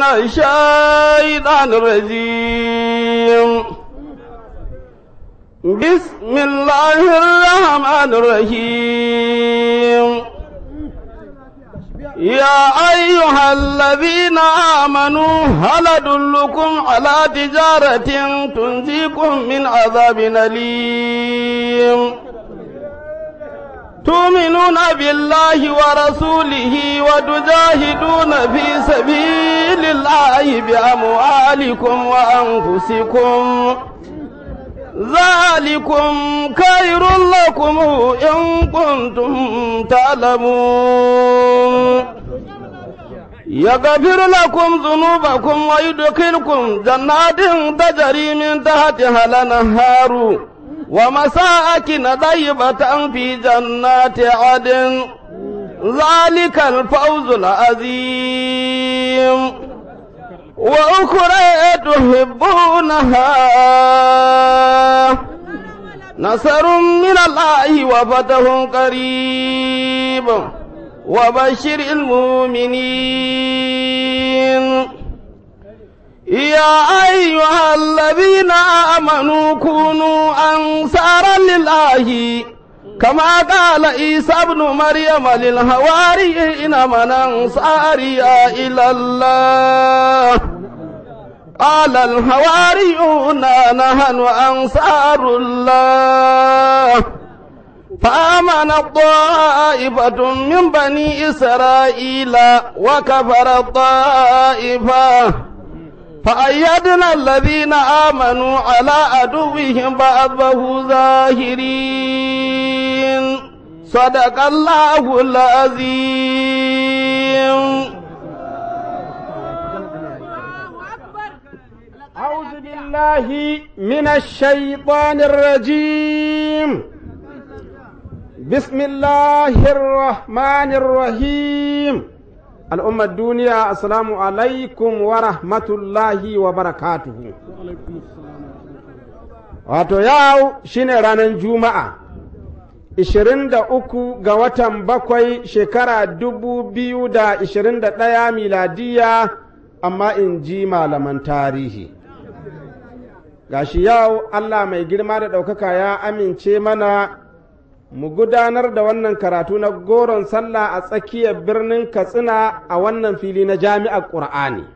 الشيطان الرجيم بسم الله الرحمن الرحيم يا أيها الذين آمنوا هل أدلكم على تجارة تنجيكم من عذاب أليم تؤمنون بالله ورسوله وتجاهدون في سبيل الله بأموالكم وأنفسكم ذلكم خير لكم إن كنتم تعلمون يغفر لكم ذنوبكم ويدخلكم جنات تجري من تحتها الأنهار ومساكن طيبة في جنات عدن ذلك الفوز العظيم وأخرى تحبونها نصر من الله وفتح قريب وبشر المؤمنين يا أيها الذين آمنوا كونوا أنصارا لله كما قال عيسى ابن مريم للهواريين من أنصاري إلى الله قال الحواريون نحن أنصار الله فآمن الطائفة من بني إسرائيل وكفر الطائفة فأيدنا الذين آمنوا على عدوهم بعضه ظاهرين صدق الله العظيم أعوذ بالله من الشيطان الرجيم بسم الله الرحمن الرحيم الأمة الدنيا السلام عليكم ورحمة الله وبركاته wato yau shine ranar juma'a 23 ga watan bakwai shekara 2021 miladiya amma in ji malaman tarihi gashi yau Allah mai girma da ɗaukaka ya amince mana mu gudanar da wannan karatu na goron sallah a tsakiyar birnin katsina a wannan fili na jami'ar ƙur'ani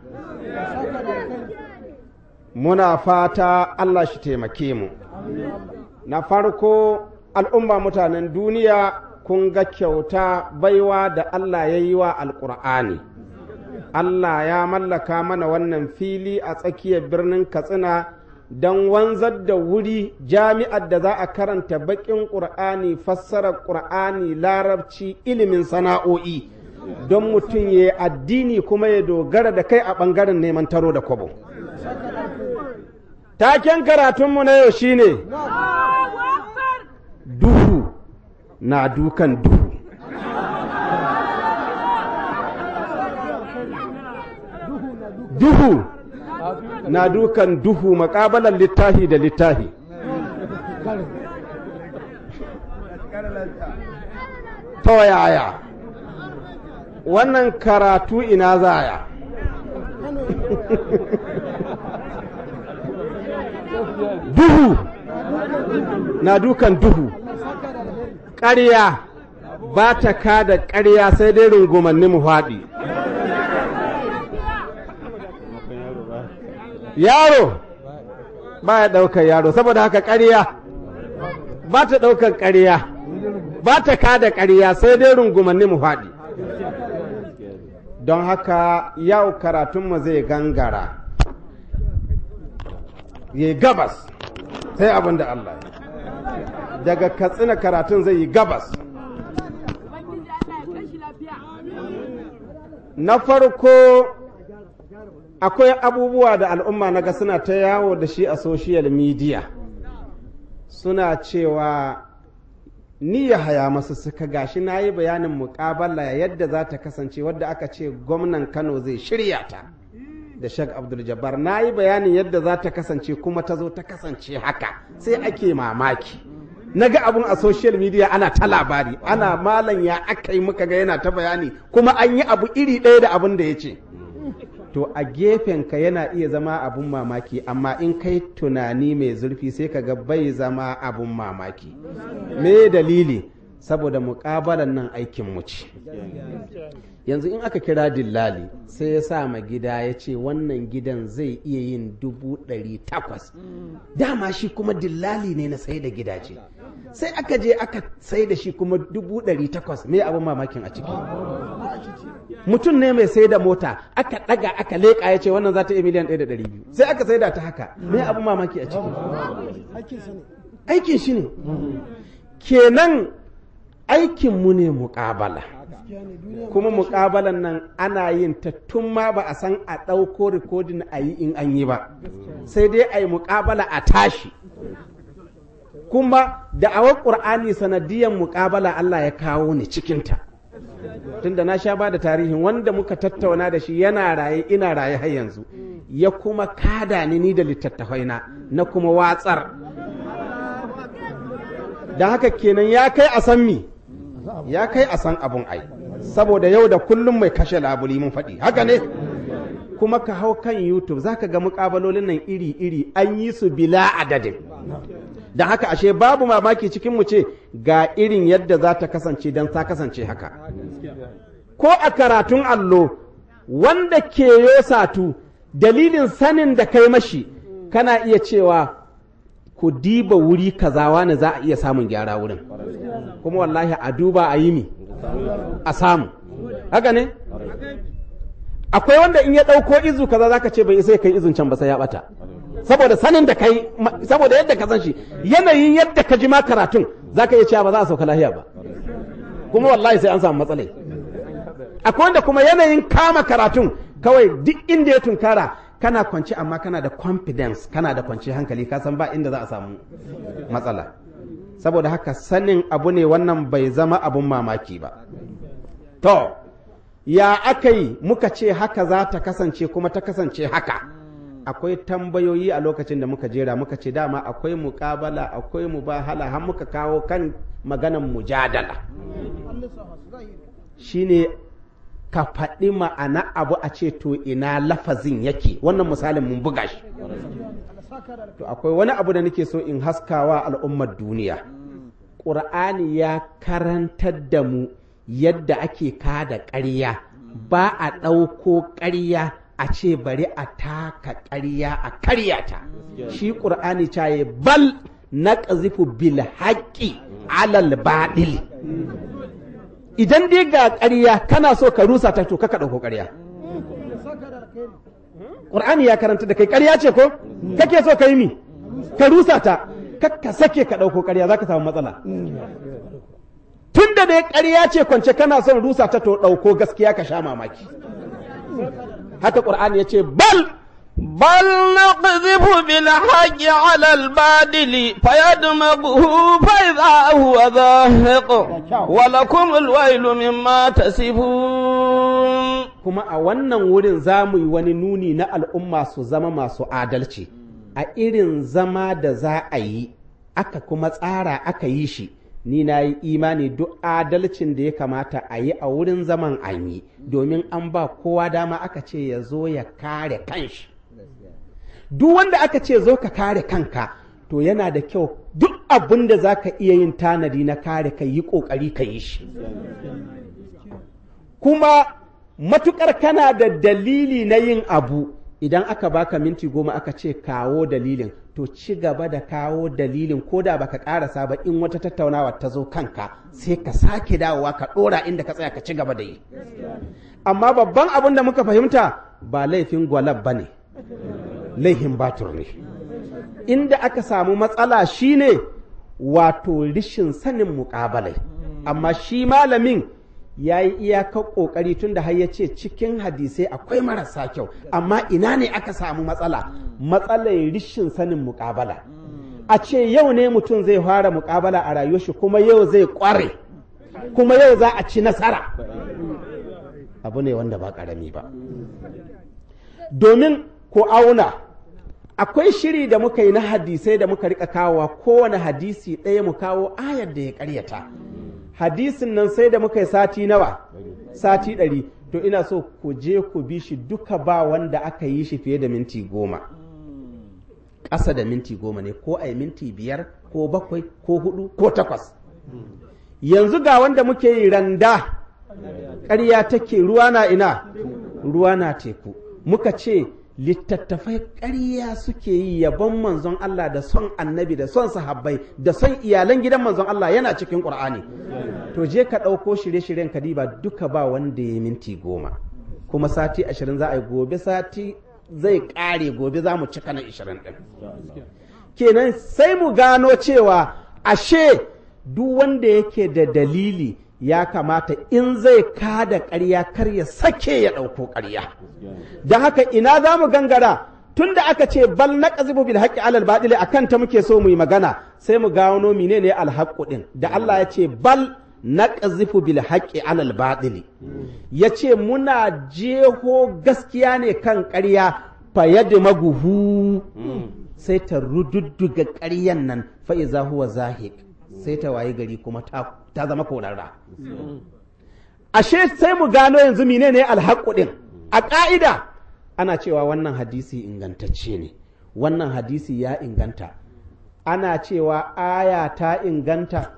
muna fata Allah shi taimake mu na farko al'umma mutanen duniya kun ga kyauta baiwa da Allah ya yi wa alƙur'ani Allah ya mallaka mana wannan fili a tsakiyar birnin katsina don wanzar da wuri jami'ar da za a karanta baƙin ƙur'ani fassarar ƙur'ani larabci ilimin sana'o'i don mutum ya yi addini kuma ya dogara da kai a ɓangaren neman taro da kwabo taken karatunmu na yau shine duhu na dukan duhu duhu na dukan duhu makabalan littahi da littahi to yaya wannan karatu ina zaya duhu na dukan duhu ƙarya ba ta kada ƙarya sai dai rungumanni mu faɗi yaro ba ya ɗaukar yaro saboda haka ƙarya ba ta ɗaukar ƙarya ba ta kada ƙarya sai dai rungumanni mu faɗi don haka yau karatunmu zai gangara ya gabas sai abin da Allah daga katsina karatun zai yi gabas na farko akwai abubuwa da al'umma na ga suna ta yawo da shi a social media suna cewa ni ya haya masu suka gashi na yi bayanin muƙabala yadda za ta kasance wadda aka ce gwamnan kano zai shirya ta da Sheikh Abdul Jabbar na yi bayanin yadda za ta kasance kuma ta zo ta kasance haka sai ake mamaki na ga abun a social media ana ta labari ana malam ya aka yi muka ga yana ta bayani kuma an yi abu iri ɗaya da abin da ya ce to a gefenka yana iya zama abun mamaki amma in kai tunani mai zurfi sai ka ga bai zama abun mamaki me dalili saboda muƙabalan nan aikin mu ce yanzu in aka kira dillali sai ya sa ma gida ya ce wannan gidan zai iya yin dubu ɗari takwas dama shi kuma dillali ne na sai da gidaje sai aka je aka sai da shi kuma dubu ɗari takwas me abin mamakin a ciki mutum ne mai sai da mota aka ɗaga aka leƙa ya ce wannan za ta iya miliyan ɗaya da ɗari biyu sai aka sai da ta haka me abin mamaki a ciki aikin shi ne kenan aikinmu ne muƙabala kuma muƙabalan nan ana yin ta tun ma ba a san a ɗauko rikodin a yi in an yi ba sai dai a yi muƙabala a tashi kuma da awar ƙur'ani sanadiyan muƙabala Allah ya kawo ni cikinta tunda na sha ba da tarihin wanda muka tattauna da shi yana raye ina raye har yanzu ya kuma kada ni ni da littattafaina na kuma watsar da haka kenan ya kai a san mi ya kai a san abun ai saboda yau da kullum mai kashe labuli mun faɗi haka ne kuma ka hau kan youtube zaka ga muƙabalolin nan iri-iri an yi su bila adadin da haka ashe babu mamaki cikin mu ce ga irin yadda za ta kasance don ta kasance haka ko a karatun allo wanda ke yosatu dalilin sanin da kai mashi kana iya cewa ku diba wuri kazawa ne za a iya samun gyara wurin kuma wallahi a duba a yi mi a samu haka ne akwai wanda in ya ɗauko izu kaza zaka ce bai isa ya kai izun can ba sai ya bata saboda sanin da kai saboda yadda ka san shi yanayin yadda ka ji ma karatun zaka iya cewa ba za a sauka lahiya ba kuma wallahi sai an samu matsalai akwai wanda kuma yanayin kama karatun kawai duk inda ya tunkara kana kwanci amma kana da confidence kana da kwanci hankali ka san ba inda za a samu matsala saboda haka sanin abu ne wannan bai zama abun mamaki ba to ya aka yi muka ce haka za ta kasance kuma ta kasance haka akwai tambayoyi a lokacin da muka jera muka ce dama akwai muƙabala akwai mubahala har muka kawo kan maganan mujadala shine ka faɗi ma'ana abu a ce to ina lafazin yake wannan misalin mun buga shi to akwai wani abu da nake so in haskawa al'ummar duniya ƙur'ani ya karantar da mu yadda ake kada ƙarya ba a ɗauko ƙarya a ce bari a taka ƙarya a karyata shi ƙur'ani caye bal na ƙazifu bil haƙƙi alal baɗil idan dai ga ƙarya kana so ka rusa ta to ka ɗauko ƙarya ƙur'ani ya karanta da kai ƙarya ce ko kake so ka yi mi ka rusa ta ka sake ka ɗauko ƙarya za ka samu matsala tun da dai ƙarya ce kwance kana son rusa ta to ɗauko gaskiya ka sha mamaki haka ƙur'ani ya ce bal بل نقذف بالحق على البادل فيدمغه فإذا هو ذاهق ولكم الويل مما تصفون kuma a wannan wurin za mu yi wani nuni na al'umma su zama masu adalci a irin zama da za a yi aka kuma tsara aka yi shi ni na yi imani duk adalcin da ya kamata a yi a wurin zaman an yi domin an ba kowa dama aka ce ya zo ya kare kanshi duk wanda aka ce zo ka kare kanka to yana da kyau duk abin da za ka iya yin tanadi na kare ka yi ƙoƙari ka yi shi kuma matukar kana da dalili na yin abu idan aka baka minti goma aka ce kawo dalilin to ci gaba da kawo dalilin ko da baka karasa ba in wata tattaunawa ta zo kanka sai ka sake dawowa ka ɗora inda ka tsaya ka ci gaba da yi amma babban abin da muka fahimta ba laifin gwalab ba ne laifin batur ne inda aka samu matsala shine wato rishin sanin muƙabalai amma shi malamin ya yi iyakar ƙoƙari tun da har ya ce cikin hadisai akwai marasa kyau amma ina ne aka samu matsala matsalar rishin sanin muƙabala a ce yau ne mutum zai fara muƙabala a rayuwar shi kuma yau zai ƙware kuma yau za a ci nasara abu ne wanda ba ƙarami ba domin ko auna akwai shiri da muka yi na hadisai da muka rika kawowa kowane hadisi ɗaya mu kawo ayar da ya ƙaryata hadisin nan sai da muka yi sati nawa sati ɗari to ina so ku je ku bi shi duka ba wanda aka yi shi fiye da minti goma ƙasa da minti goma ne ko a yi minti biyar ko bakwai ko hudu ko takwas yanzu ga wanda muke yi randa ƙarya take ruwa na ina ruwa na teku muka ce littattafai ƙarya suke yi yabon manzon Allah da son annabi da son sahabbai da son iyalan gidan manzon Allah yana cikin ƙur'ani to je ka ɗauko shirye-shiryen kadiba duka ba wanda ya minti goma kuma sati ashirin za a yi gobe sati zai ƙare gobe za mu cika na ashirin ɗin kenan sai mu gano cewa ashe duk wanda yake da dalili ya kamata in zai kada ƙarya kar ya sake ya ɗauko ƙarya don haka ina za mu gangara tun da aka ce bal na ƙazibu bil haƙƙi alal baɗili a kanta muke so mu yi magana sai mu gano mine ne alhaƙu ɗin da Allah ya ce bal na ƙazifu bil haƙƙi alal baɗili ya ce muna jeho gaskiya ne kan ƙarya fayyadu maguhu sai ta rududduga ƙaryan nan fa'iza huwa zahik sai ta waye gari kuma ta zama korarra ashe sai mu gano yanzu mine ne alhaƙu ɗin a ƙa'ida ana cewa wannan hadisi ingantacce ne wannan hadisi ya inganta ana cewa aya ta inganta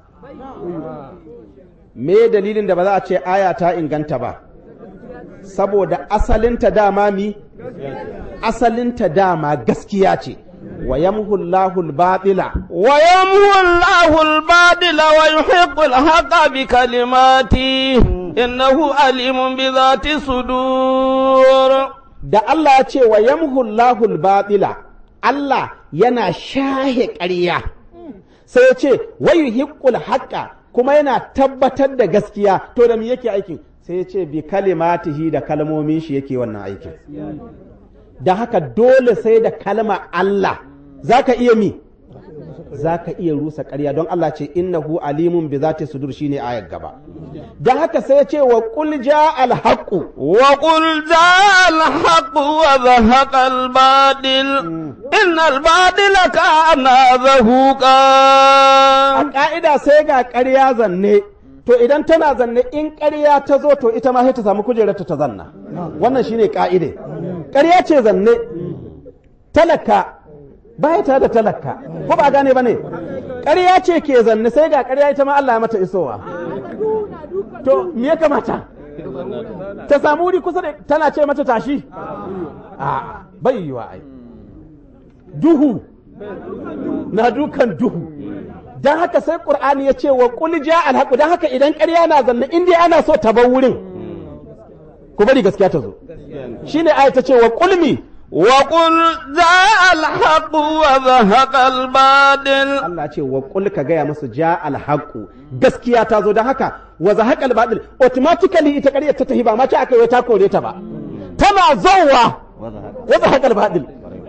me dalilin da ba za a ce aya ta inganta ba saboda asalinta dama mi asalinta dama gaskiya ce wa yamhu Allahul batila wa yamhu Allahul batila wa yuhiqqul haqqa bi kalimati innahu alimun bi dhati sudur da Allah ya ce wa yamhu Allahul batila Allah yana shahe ƙarya sai ya ce wa yuhiqqul haqqa kuma yana tabbatar da gaskiya to da me yake aikin sai ya ce bi kalimatihi da kalmomin shi yake wannan aikin da haka dole sai da kalma Allah za ka iya mi za ka iya rusa ƙarya don Allah ce innahu alimun bi zati sudur shine ayar gaba da haka sai ya ce wa qul ja al haqu wa qul ja al haqu wa zahaqa al badil innal badila kana zahuqa a ka'ida sai ga ƙarya zanne to idan tana zanne in ƙarya ta zo to ita ma sai ta samu kujerarta ta zanna wannan shine ka'ide ƙarya ce zanne talaka baya ta da talaka ko ba gane ba ne ƙarya ce ke zanne sai ga ƙarya ita ma Allah ya mata isowa to me ya kamata ta samu wuri kusa da tana ce mata tashi a bai yiwa ai duhu na dukan duhu don haka sai ƙur'ani ya ce wa ƙul ja alhaƙu don haka idan ƙarya na zanne in dai ana so ta bar wurin ku bari gaskiya ta zo shine aya ta ce wa ƙulmi وقل جاء الحق وذهق الباطل Allah ce wa ƙul ka gaya musu ja alhaƙu gaskiya ta zo don haka wa zahaqa albatil automatically ita ƙaryar ta tahi ba ma ce aka yi ta kore ta ba tana zowa wa zahaqa albatil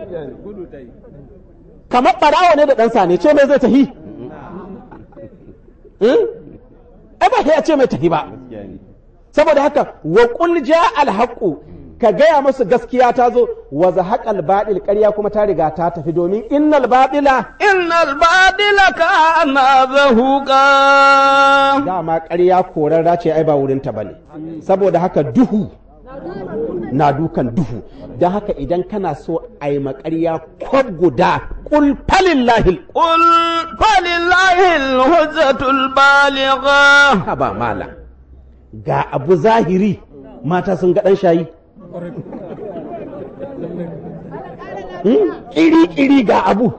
kamar ɓarawa ne da ɗansa ne ce mai zai tahi ai ba ya ce mai tafi ba saboda haka wa qul ja al ka gaya musu gaskiya ta zo wa zahaqal baɗil ƙarya kuma ta riga ta tafi domin innal baɗila innal badila kana zahuqa dama ƙarya korarra ce ai ba wurin ta bane saboda haka duhu na dukan duhu don haka idan kana so a yi maƙarya kwab guda ƙul falillahi قل فلله الحجة البالغة ha ba mala ga abu zahiri mata sun ga ɗan shayi ƙiri-ƙiri ga abu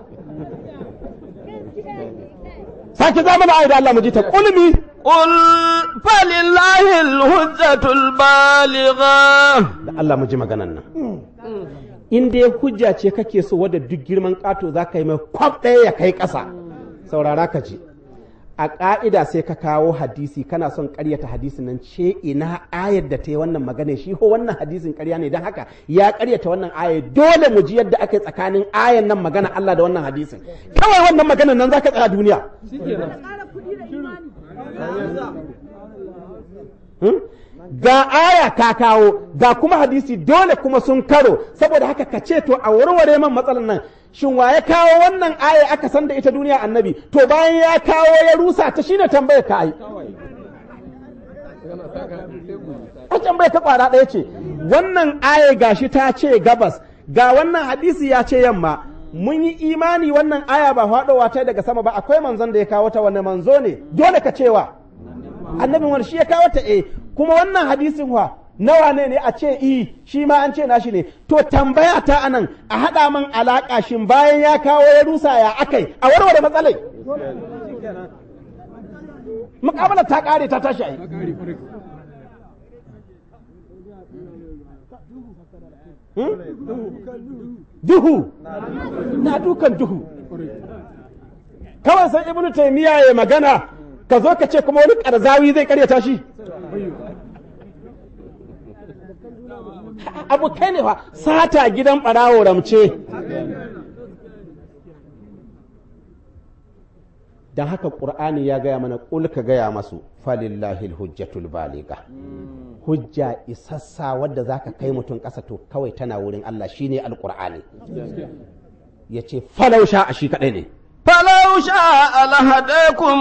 sake zama na da Allah mu ji ta ƙulmi قل فلله الحجة البالغة da Allah mu ji maganan nan in dai hujja ce kake so wadda duk girman ƙato za ka yi mai kwab ɗaya ya kai ƙasa saurara ka ji a ƙa'ida sai ka kawo hadisi kana son ƙaryata hadisin nan ce ina ayar da ta yi wannan magana shi ho wannan hadisin ƙarya ne don haka ya ƙaryata wannan ayar dole mu ji yadda aka yi tsakanin ayar nan magana Allah da wannan hadisin kawai wannan maganan nan za ka tsaya duniya Hmm? ga aya ka kawo ga kuma hadisi dole kuma sun karo saboda haka ka ce to a warware man matsalan nan shin wa ya kawo wannan aya aka san da ita duniya annabi to bayan ya kawo ya rusa ta shine tambayar ka ai Wancan bai ta kwara ɗaya ce, wannan aya gashi ta ce gabas, ga wannan hadisi ya ce yamma, mun yi imani wannan aya ba faɗowa ta daga sama ba akwai manzon da ya kawo ta wani manzo ne, dole ka cewa. Annabin wani shi ya kawo ta eh, kuma wannan hadisin wa nawa ne ne a ce i shi ma an ce nashi ne to tambaya ta anan a haɗa man alaƙa shin bayan ya kawo ya rusa ya akai a warware matsalai muƙamalar ta ƙare ta tashi ai duhu na dukan duhu kawai sai ibnu taymiya ya magana ka zo ka ce kuma wani ƙarzawi zai karyata shi abu kai ne fa sata gidan ɓarawo ramce don haka ƙur'ani ya gaya mana ƙul ka gaya masu falillahi hujjatul baliga hujja isassa wadda za ka kai mutum ƙasa to kawai tana wurin Allah shine alƙur'ani ya ce falausha a shi kaɗai ne فلو شاء لهديكم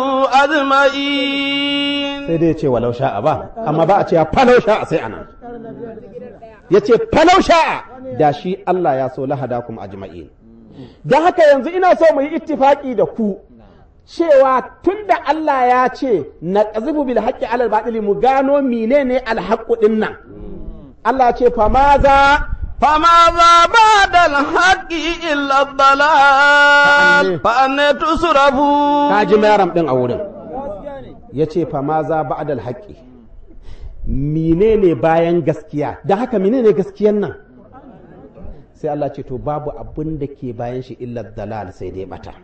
أجمعين sai dai ya ce walau sha'a ba amma ba a ce falau sha'a sai ana ya ce falau sha'a da shi Allah ya so lahadakum ajma'in don haka yanzu ina so mu yi ittifaki da ku cewa tunda Allah ya ce na qazifu bil haqqi alal batili mu gano menene al haqqu din nan Allah ya ce fa maza فماذا بعد الحق إلا الضلال فأنا تصرفون kaji mayaram din a wurin ya ce fa maza ba'dal haqqi menene bayan gaskiya da haka menene gaskiyan nan sai Allah ce to babu abin da ke bayan shi illa dalal sai dai bata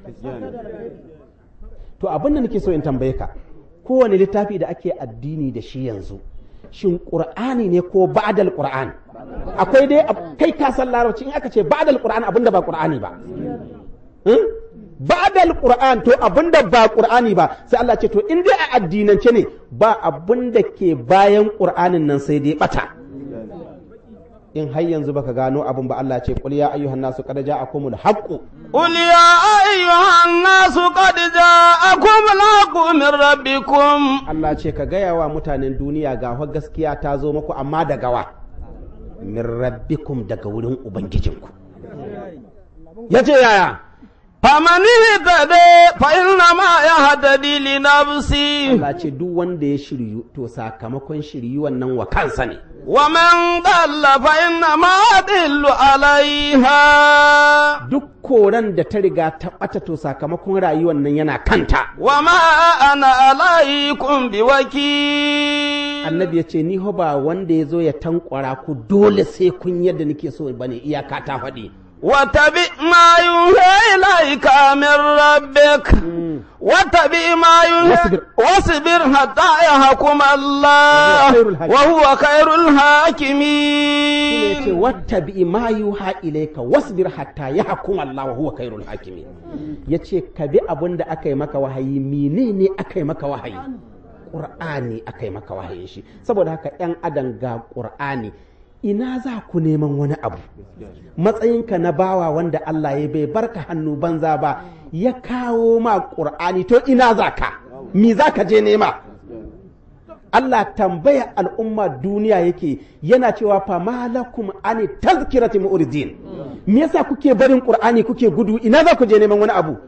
to abin da nake so in tambaye ka kowane littafi da ake addini da shi yanzu shin qur'ani ne ko ba'dal qur'an akwai dai kai ka san larabci in aka ce ba'dal qur'an abin da ba qur'ani ba Hmm? ba'dal qur'an to abinda ba qur'ani ba sai Allah ce to in dai a addinance ne ba abinda ke bayan qur'anin nan sai dai bata in har yanzu baka gano abin ba Allah ce qul ya ayyuhan nasu qad ja'akumul haqqu قل يا أيها الناس قد جاءكم الحق من ربكم Allah ce ka gaya wa mutanen duniya ga fa gaskiya ta zo muku amma da gawa min rabbikum daga wurin ubangijinku yace yaya فمن اهتدى فإنما يهتدي لنفسه Allah ce duk wanda ya shiryu to sakamakon shiryuwan nan wa kansa ne ومن ضل فإنما يضل عليها duk koran da ta riga ta ɓata to sakamakon rayuwar nan yana kanta وما أنا عليكم بوكيل annabi ya ce ni ho ba wanda ya zo ya tankwara ku dole sai kun yadda nake so bane iyaka ta faɗi واتبع ما يوحى إليك من ربك واتبع ما يوحى واصبر. واصبر حتى يحكم الله وهو خير الحاكمين. وهو خير shine ya ce الحاكمين wata bi ma yuha ilaika wasbir hatta yahkum Allah wa huwa khairul hakimin yace ka bi abin da aka yi maka wahayi menene aka yi maka wahayi Qur'ani aka yi maka wahayin shi saboda haka yan adam ga Qur'ani ina za ku neman wani abu matsayinka na bawa wanda Allah ya bai barka hannu banza ba ya kawo ma Qur'ani to ina za ka me za ka je nema Allah tambaya al'umma duniya yake yana cewa fa malakum ani tazkirati mu'ridin me yasa kuke barin qur'ani kuke gudu ina za ku je neman wani abu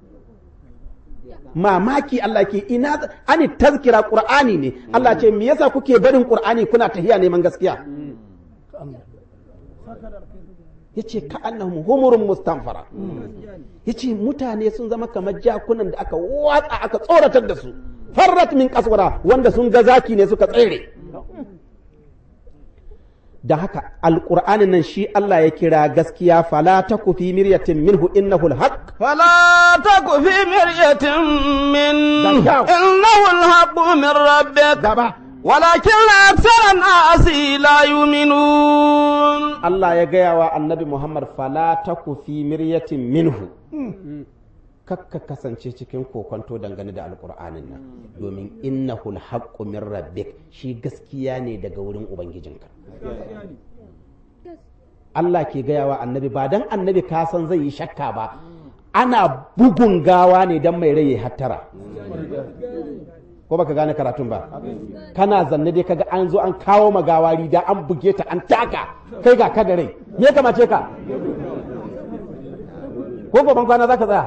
mamaki Allah ke ina za- ani tazkira qur'ani ne Allah ce me yasa kuke barin qur'ani kuna tahiya neman gaskiya yace ka annahum humurun mustanfara yace mutane sun zama kamar jakunan da aka watsa aka tsoratar da su farrat min kaswara wanda sun ga zaki ne suka tsere da haka alqur'anin nan shi Allah ya kira gaskiya fala taku fi miryatin minhu innahu alhaq فلا تك في مرية من دكاو. إنه الحق من ربك gaba ولكن أكثر الناس لا يؤمنون Allah ya gaya wa annabi Muhammad fala taku fi miryatin minhu kakka kasance cikin kokonto dangane da alkur'anin nan domin innahu alhaqqu min rabbik shi gaskiya ne daga wurin ubangijinka Allah ke gaya wa annabi ba dan annabi ka san zai yi shakka ba ana bugun gawa ne dan mai rai ya hattara ko baka gane karatun ba kana zanne dai kaga an zo an kawo magawari da an buge ta an taka kai ga ka da rai me ya kamace ka ko goban kwana zaka tsaya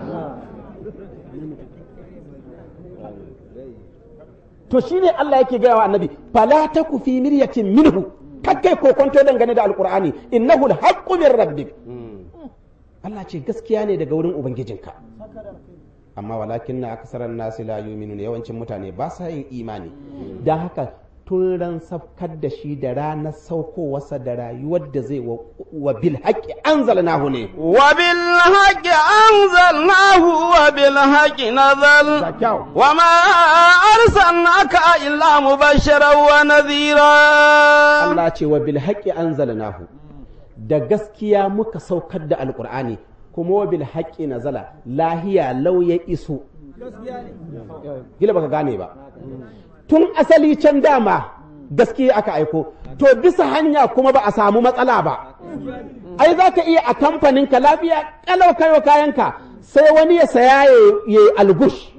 to shine Allah yake gaya wa annabi fala taku fi miryatin minhu kakkai kokonto dangane da alqur'ani innahu alhaqqu min rabbik Allah ce gaskiya ne daga wurin ubangijinka amma walakin na aksaran nasi la yu'minun yawancin mutane ba sa yin imani dan haka tun ran safkar da shi da ranar saukowarsa da rayuwar da zai wa bil haqqi anzalnahu ne وبالحق أنزلناه وبالحق نزل وما أرسلناك إلا مبشرا ونذيرا Allah ce wa bil haqqi anzalnahu da gaskiya muka saukar da alqur'ani kuma wa bil haqqi nazala lahiya law ya iso gila baka gane ba tun asali can dama gaskiya aka aiko to bisa hanya kuma ba a samu matsala ba ai za ka iya a kamfanin ka lafiya kalau kayo kayanka sai wani ya saya ya yi algush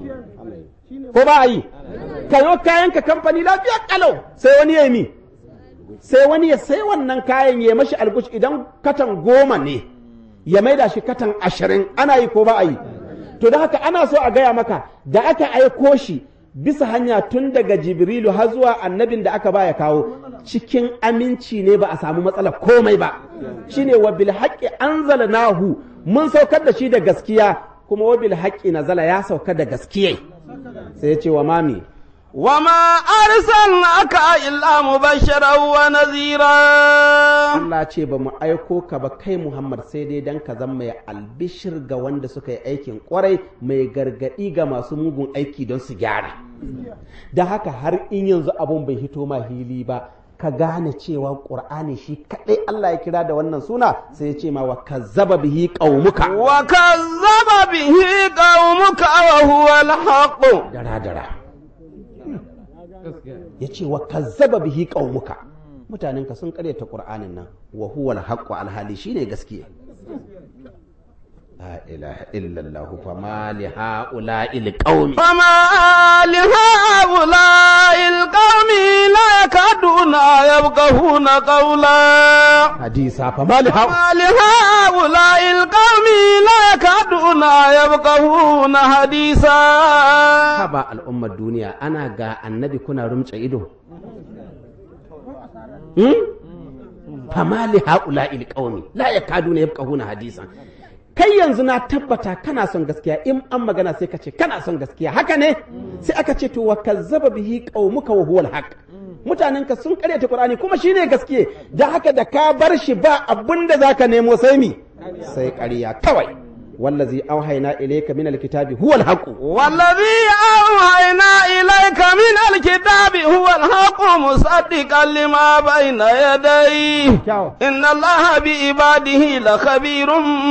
ko ba a yi kayo kayanka kamfani lafiya kalau sai wani ya yi mi sai wani ya sai wannan kayan ya mashi algush idan katan goma ne ya maida shi katan ashirin ana yi ko ba a yi to da haka ana so a gaya maka da aka aiko shi bisa hanya tun daga jibrilu har zuwa annabin da aka baya kawo cikin aminci ne ba a samu matsala komai ba shine wa bil haqqi anzalnahu mun saukar da shi da gaskiya kuma wa bil haqqi nazala ya sauka da gaskiya sai ya ce wa mami وما أرسلناك إلا مبشرا ونذيرا Allah ce ba mu aiko ka ba kai Muhammad sai dai dan ka zama mai albishir ga wanda suka yi aikin kwarai mai gargadi ga masu mugun aiki don su gyara da haka har in yanzu abun bai hito ma hili ba ka gane cewa ƙur'ani shi kaɗai Allah ya kira da wannan suna sai ya ce ma wa kazzaba bihi qaumuka وكذب به قومك وهو الحق dara dara ya ce wa kazzaba bihi qaumuka mutanenka sun karyata qur'anin nan wa huwa al alhali shine gaskiya la ilaha illallah fa ma li haula'i alqaumi فما لهؤلاء القوم لا يكادون يفقهون قولا hadisa fa ma li ha فما لهؤلاء القوم لا يكادون يفقهون حديثا haba al'ummar duniya ana ga annabi kuna rumtsa ido hmm? fama li haula'i alqaumi la yakaduna yafqahuna hadisan kai yanzu na tabbata kana son gaskiya in an magana sai ka ce kana son gaskiya haka ne sai aka ce to wa kazzaba bihi qaumuka wa huwa alhaq mutanenka sun karyata qur'ani kuma shine gaskiye da haka da ka bar shi ba abinda zaka nemo sai mi sai ƙarya kawai wallazi auhayna ilayka min alkitabi huwa alhaq والذي أوحينا إليك من الكتاب هو الحق مصدقا لما بين يديه إن الله بعباده لخبير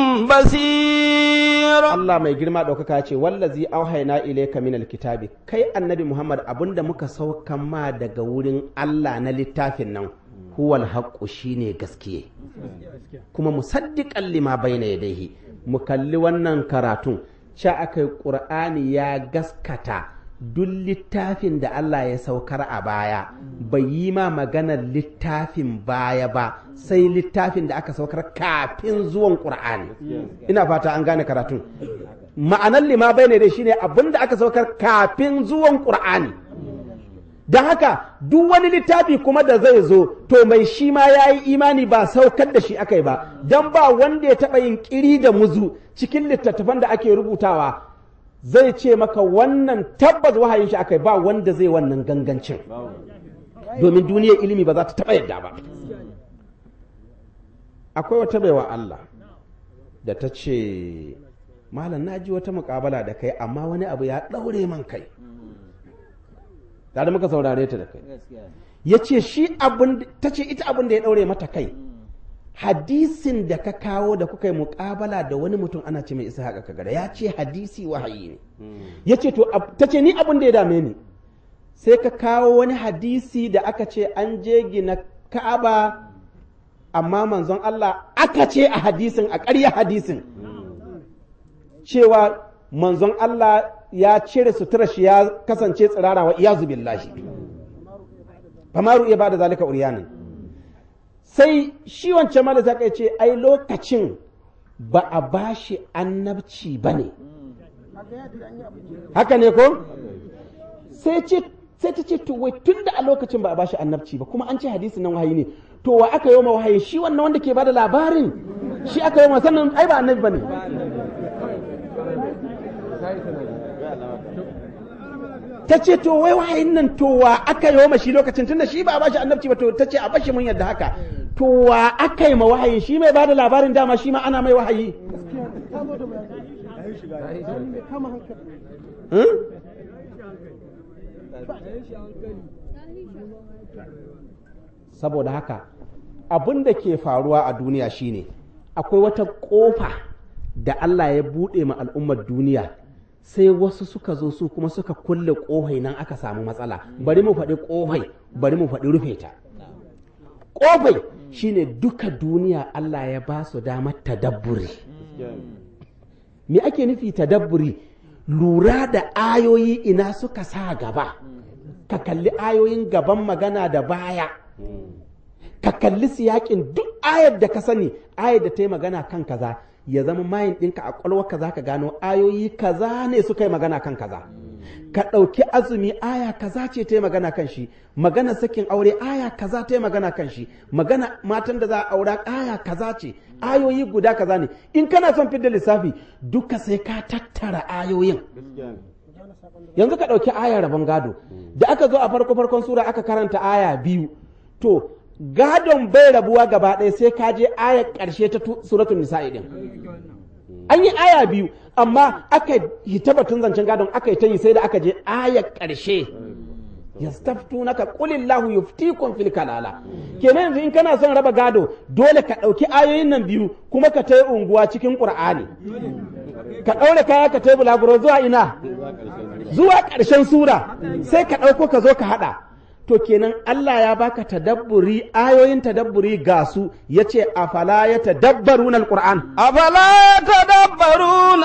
بصير Allah mai girma ɗaukaka ce wallazi auhayna ilayka min alkitabi kai annabi Muhammad abinda muka saukan ma daga wurin Allah na littafin nan huwal haqqu shine gaskiye kuma musaddiqan lima bayna yadayhi mu kalli wannan karatun sha aka yi ƙur'ani ya gaskata duk littafin da Allah ya saukar a baya bai yi ma maganar littafin baya ba sai littafin da aka saukar kafin zuwan ƙur'ani ina fata an gane karatun ma'anar lima bai ne dai shine abin da aka saukar kafin zuwan ƙur'ani don haka duk wani littafi kuma da zai zo to mai shi ma ya yi imani ba saukar da shi aka yi ba don ba wanda ya taɓa yin ƙiri da muzu cikin littattafan da ake rubutawa zai ce maka wannan tabbas wahayin shi aka yi ba wanda zai wannan gangancin domin duniyar ilimi ba za ta taɓa yadda ba akwai wata baiwa Allah da ta ce malam na ji wata muƙabala da kai amma wani abu ya ɗaure man kai tare muka saurare ta da kai ya ce shi abin ta ce ita abin da ya ɗaure mata kai hadisin da ka kawo da kuka yi muƙabala da wani mutum ana ce mai isa haka kagara ya ce hadisi wahayi ne ya ce to ta ce ni abin da ya dame ni sai ka kawo wani hadisi da aka ce an je gina ka'aba amma manzon Allah aka ce a hadisin a ƙarya hadisin cewa manzon Allah ya cire sutura shi ya kasance tsirara wa iyazu billahi famaru iya bada zalika uriyanin sai shi wancan mala ta kai ce ai lokacin ba a bashi annabci ba ne haka ne ko sai ce sai ta ce to wai tun da a lokacin ba a bashi annabci ba kuma an ce hadisi nan wahayi ne to wa aka yi wa wahayi shi wannan wanda ke bada labarin shi aka yi wa sannan ai ba annabi ba ne ta ce to wai wahayin nan to wa aka yi wa shi lokacin tunda shi ba a bashi annabci ba to ta ce a bashi mun yadda haka to wa aka yi ma wahayin shi mai bada labarin dama shi ma ana mai wahayi Hmm? saboda haka abin da ke faruwa a duniya shine akwai wata ƙofa da Allah ya buɗe ma al'ummar duniya sai wasu suka zo su kuma suka kulle ƙofai nan aka samu matsala bari mu faɗi ƙofai bari mu faɗi rufe ta ƙofai shine duka duniya Allah ya ba su damar tadabburi me ake nufi tadabburi lura da ayoyi ina suka sa gaba ka kalli ayoyin gaban magana da baya ka kalli siyakin duk ayar da ka sani ayar da ta yi magana kan kaza ya zama mayin ɗinka a ƙwalwa kaza ka gano ayoyi kaza ne suka yi magana kan kaza ka ɗauki azumi aya kaza ce ta yi magana kan shi magana sakin aure aya kaza ta yi magana kan shi magana matan da za a aura aya kaza ce ayoyi guda kaza ne in kana son fidda lissafi duka sai ka tattara ayoyin yanzu ka ɗauki ayar rabon gado da aka zo a farko farkon sura aka karanta aya biyu to gadon bai rabuwa gaba ɗaya sai ka je ayar ƙarshe ta suratun nisa'i din an yi aya biyu amma aka yi tabbatun zancen gadon aka yi ta yi sai da aka je ayar ƙarshe yastaftunaka qulillahu yuftikum fil kalala kenan yanzu in kana son raba gado dole ka ɗauki ayoyin nan biyu kuma ka ta unguwa cikin qur'ani ka ɗaure kaya ka tai bulaguro zuwa ina zuwa ƙarshen sura sai ka ɗauko ka zo ka haɗa to kenan Allah ya baka tadabburi ayoyin tadabburi ga su yace afala ya tadabbaruna alquran أفلا يتدبرون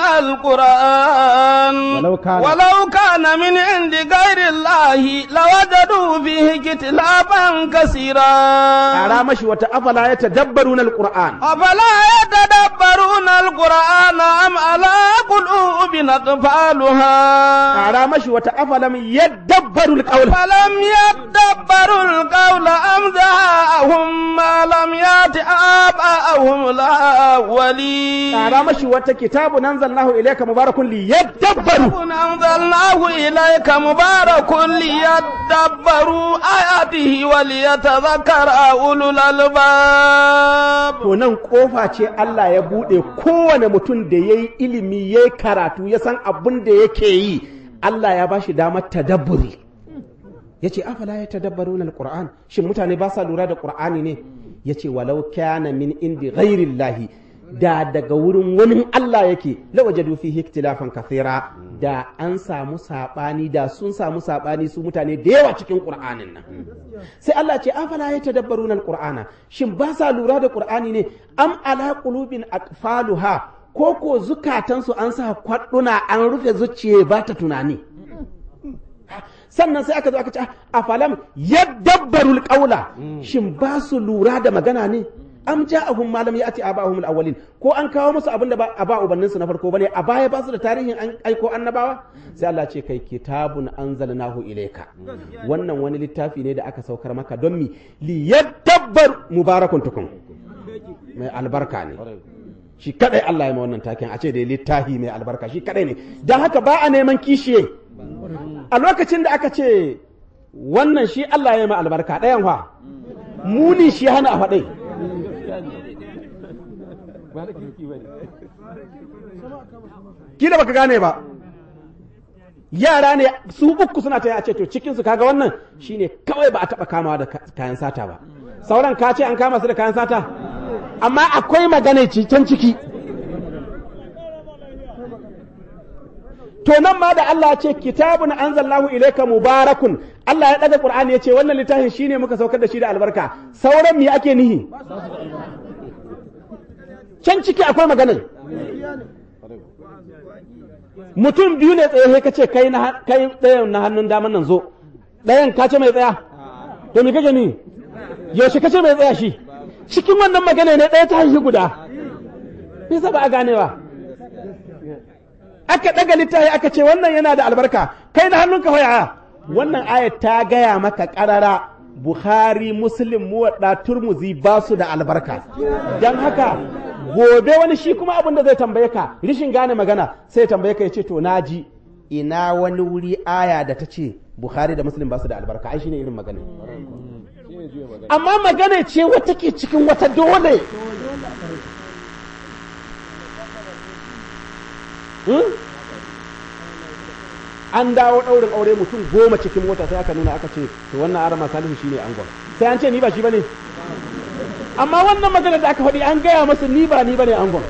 القرآن ولو كان- ولو كان من عند غير الله لوجدوا فيه اختلافا كثيرا ƙara mashi wata afala ya tadabbaruna alquran أفلا يتدبرون القرآن أم على قلوب أقفالها ƙara mashi wata afalam yadabbaru alqawl فلم يدبروا القول أم جاءهم ما لم يأت آباءهم الأولين ƙara mashi wata kitabun anzalnahu ilayka mubarakun liyadabbaru أنزلناه إليك مبارك ليدبروا آياته وليتذكر أولو الألباب to nan kofa ce Allah ya buɗe kowane mutum da ya yi ilimi ya yi karatu ya san abin da yake yi Allah ya ba shi damar tadabburi ya ce afala ya tadabbaru na alƙur'an shin mutane ba sa lura da ƙur'ani ne ya ce walau kana min indi ghairillahi da daga wurin wani Allah yake lawajadu fihi ikhtilafan kathira da an samu saɓani da sun samu saɓani su mutane da yawa cikin ƙur'anin nan sai Allah ce afala ya tadabbaruna alqur'ana shin ba sa lura da qur'ani ne am ala qulubin aqfaluha ko ko zukatansu an sa kwadduna an rufe zuciye ba ta tunani sannan sai aka zo aka ce a falam yadabbarul qawla shin ba su lura da magana ne am ja'ahum ma lam ya'ti aba'ahum al-awwalin ko an kawo musu abin da ba a ba ubanninsu na farko bane a baya ba su da tarihin an aiko annabawa sai Allah ce kai kitabun anzalnahu ilayka wannan wani littafi ne da aka saukar maka don mi li yadabbar mubarakun tukun mai albarka ne shi kadai Allah ya ma wannan taken a ce da littafi mai albarka shi kadai ne dan haka ba a neman kishiye a lokacin da aka ce wannan shi Allah ya ma albarka ɗayan fa muni shi hana a faɗai kila baka gane ba yara ne su uku suna ta a ce to cikin su kaga wannan shine kawai ba a taba kamawa da kayan sata ba sauran ka ce an kama su da kayan sata amma akwai magana can ciki to nan ma da Allah ce kitabun anzalnahu ilayka mubarakun Allah ya daga Qur'ani ya ce wannan littafin shine muka saukar da shi da albarka sauran me ake nihi can ciki akwai maganar mutum biyu ne tsaye sai ka ce kai na kai ɗayan na hannun daman nan zo ɗayan ka ce mai tsaya to me kake ni yaushe ka ce mai tsaya shi cikin wannan magana ne ɗaya ta haihi guda bisa ba a ganewa aka ɗaga littafi aka ce wannan yana da albarka kai na hannunka hoya wannan ayat ta gaya maka ƙarara Bukhari Muslim muwadda Turmuzi ba su da albarka don haka gobe wani shi kuma abin da zai tambaye ka rishin gane magana sai tambaye ka ya ce to naji ina wani wuri aya da ta ce Bukhari da Muslim ba su da albarka ai shine irin magana amma magana ce wata ke cikin wata dole an dawo ɗaurin aure mutum goma cikin mota sai aka nuna aka ce to wannan arama salihu shine angon sai an ce ni ba shi bane amma wannan magana da aka faɗi an gaya masa ni ba ni bane angon